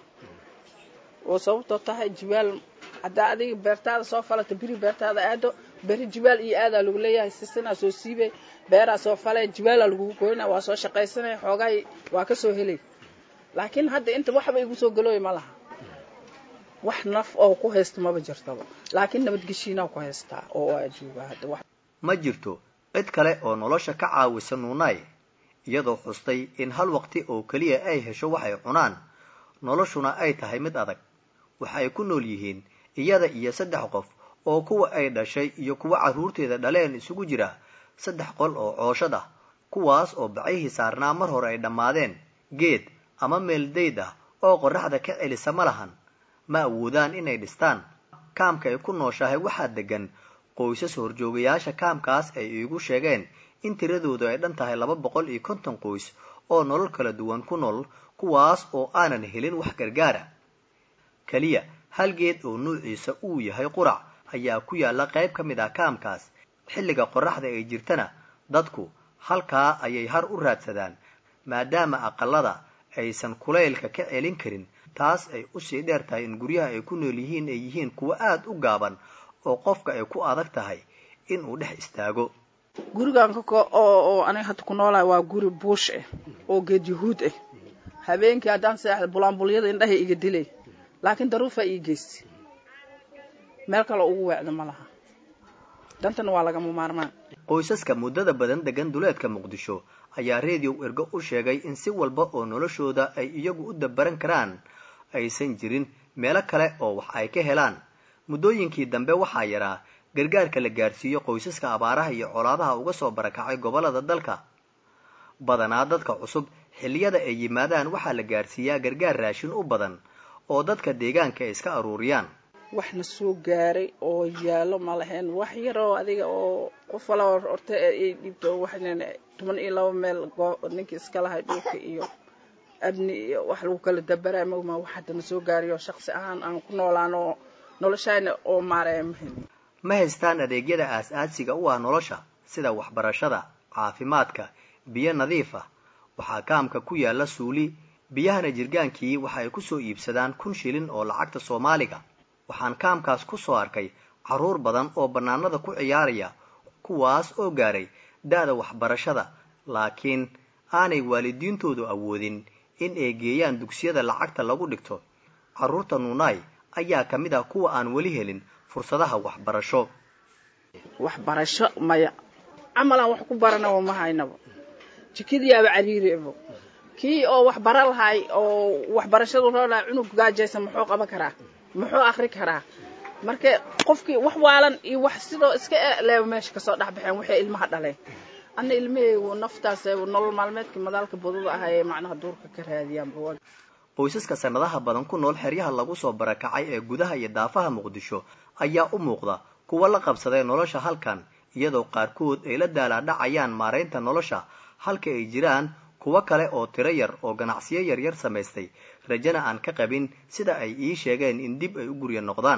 oo sababtoo tahay jibaal haddaa adiga beertaada soo falata beri beertaada aado beri jibaal iyo aadaa lagu leeyahay sisinaa soo siibay beeraa soo falay jibaalaa lagugu goynaa waa soo shaqaysanay xoogaay waa ka soo helay laakiin hadda inta waxba igu soo galooya ma laha wax naf oo ku haysta maba jirtaba laakiin nabadgeshiinaa ku haystaa oo aa joogaa hadda wax ma jirto cid kale oo nolosha ka caawisa nuunaay iyadoo xustay in hal waqti oo keliya ay hesho waxay cunaan noloshuna ay tahay mid adag waxa ay ku nool yihiin iyada iyo saddex qof oo kuwa ay dhashay iyo kuwa carruurteeda dhaleen isugu jira saddex qol oo cooshad ah kuwaas oo bacihii saarnaa mar hore ay dhammaadeen geed ama meel dayd ah oo qorraxda ka celisa ma lahan ma awoodaan inay dhistaan kaamka ay ku nooshahay waxaa degan qoysas horjoogayaasha kaamkaas ay iigu sheegeen in tiradoodu ay dhan tahay laba boqol iyo konton qoys oo nolol kala duwan ku nool kuwaas oo aanan helin wax gargaara keliya hal geed oo nuuciisa uu yahay qurac ayaa ku yaalla qayb ka mid ah kaamkaas xilliga qorraxda ay jirtana dadku halkaa ayay har u raadsadaan maadaama aqalada aysan kulaylka ka celin karin taas ay usii dheer tahay in guryaha ay ku nool yihiin ay yihiin kuwo aada u gaaban oo qofka ay ku adag tahay inuu dhex istaago gurigan oo aniga hadda ku noolahay waa guri buush ah oo geed yahuud ah habeenkii haddaan seexda bulaanbulyada indhahay iga dilay laakiin daruufaa ii geystay meel kale ugu weecda ma laha dantana waa lagama maarmaan qoysaska muddada badan degan duleedka muqdisho ayaa reediyow ergo u sheegay in si walba oo noloshooda ay iyagu u dabaran karaan aysan jirin meelo kale oo wax ay ka helaan muddooyinkii dambe waxaa yaraa gargaarka la gaarsiiyo qoysaska abaaraha iyo colaadaha uga soo barakacay gobollada dalka badanaa dadka cusub xilliyada ay yimaadaan waxaa la gaarsiiyaa gargaar raashin u badan oo dadka deegaanka ay iska aruuriyaan waxna soo gaaray oo yaallo ma lahayn wax yar oo adiga oo qof wala horta ay dhiibto waxnan toban iyo laba meel ninkii iska lahay dhulka iyo abni iyo wax lagu kala dabaraa mogma wax haddana soo gaariyo shaqsi ahaan aan ku noolaan oo noloshayna oo maaraya mahin ma haystaan adeegyada aas-aasiga u ah nolosha sida waxbarashada caafimaadka biyo nadiif ah waxaa kaamka ku yaalla suuli biyahana jirgaankii waxa ay ku soo iibsadaan kun shilin oo lacagta soomaaliga waxaan kaamkaas ku soo arkay carruur badan oo bannaanada ku ciyaaraya kuwaas oo gaaray da-da waxbarashada laakiin aanay waalidiintoodu awoodin in ay geeyaan dugsiyada lacagta lagu dhigto carruurta nuunaay ayaa ka mid ah kuwa aan weli helin fursadaha waxbarasho waxbarasho maya camalaan wax ku baranaba ma haynaba jikadiyaaba cariiribo kii oo wax bara lahay oo waxbarashadu roo lahay cunug gaajaysan muxuu qaban karaa muxuu akri karaa marka qofkii wax waalan iyo wax sidoo iska leeba meesha kasoo dhex baxeen waxay ilmaha dhaleen anna ilmaheygu naftaas nolol maalmeedkii madaalka baduda ah ee macnaha duurka ka raadiyaan qoysaska sanadaha badan ku nool xeryaha lagu soo barakacay ee gudaha iyo daafaha muqdisho ayaa u muuqda kuwa la qabsaday nolosha halkan iyadoo qaarkood ay la daalaadhacayaan maaraynta nolosha halka ay jiraan kuwo kale oo tiro yar oo ganacsiyo yaryar samaystay rajana aan ka qabin sida ay ii sheegeen in dib ay u gurya noqdaan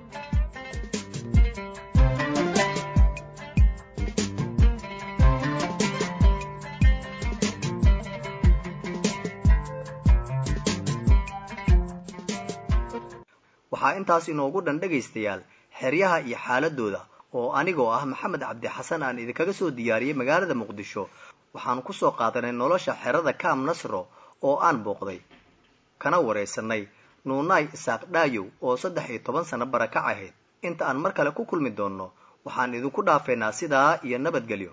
waxaa intaas inoogu dhan dhegaystayaal xeryaha iyo xaaladooda oo anigoo ah maxamed cabdi xasan aan idinkaga soo diyaariyey magaalada muqdisho waxaanu ku soo qaadanay nolosha xerada kaam nasro oo aan booqday kana waraysanay nuunaay isaaq dhaayow oo saddex iyo toban sano barakac ahayd inta aan mar kale ku kulmi doonno waxaan idinku dhaafeynaa sidaa iyo nabadgelyo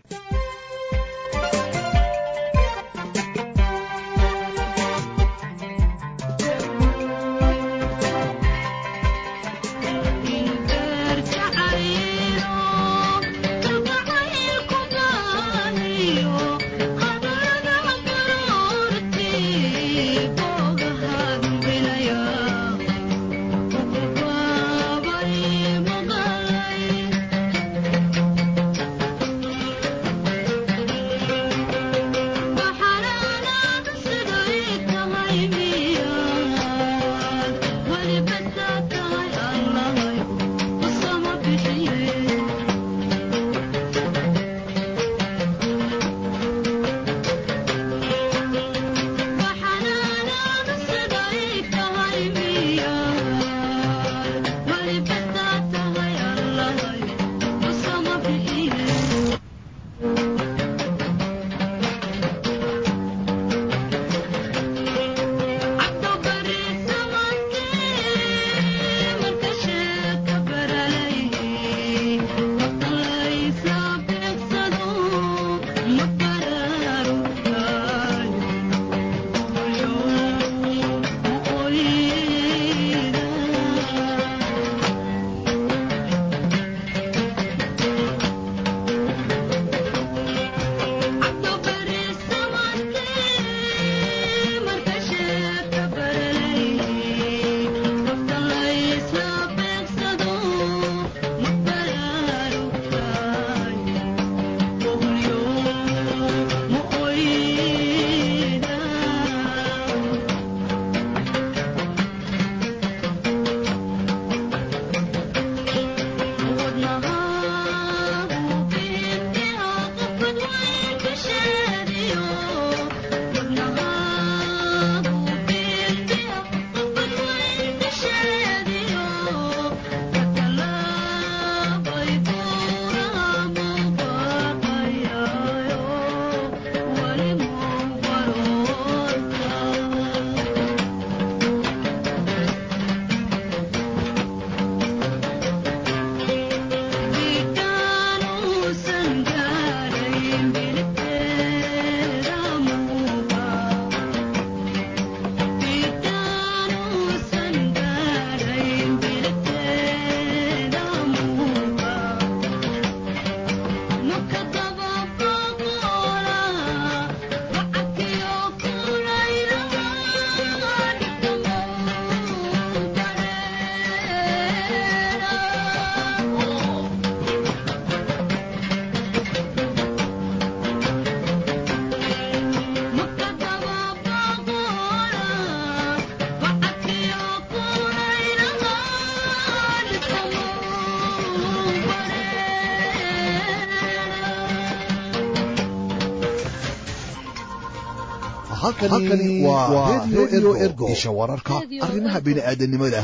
halkani waa redio ergo isha wararka arrimaha bini'aadanimada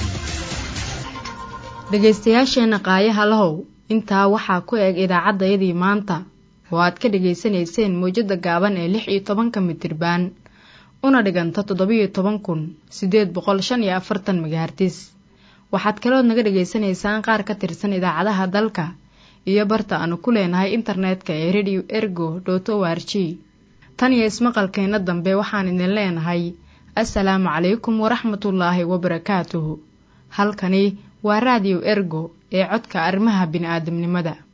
dhegaystayaasheenna qaayaha lahow intaa waxaa ku eg idaacaddayadii maanta oo aad ka dhegaysanayseen mawjadda gaaban ee lix iyo tobanka mitirbaan una dhiganta toddobiyo toban kun siddeed boqol shan iyo afartan megahartis waxaad kalood naga dhegaysanaysaan qaar ka tirsan idaacadaha dalka iyo barta aanu ku leenahay internetka ee radio ergo dot o r g tan iyo ismaqalkeenna dambe waxaan idin leenahay assalaamu calaykum waraxmatullaahi wabarakaatuhu halkani waa raadiyo ergo ee codka arrimaha bini'aadamnimada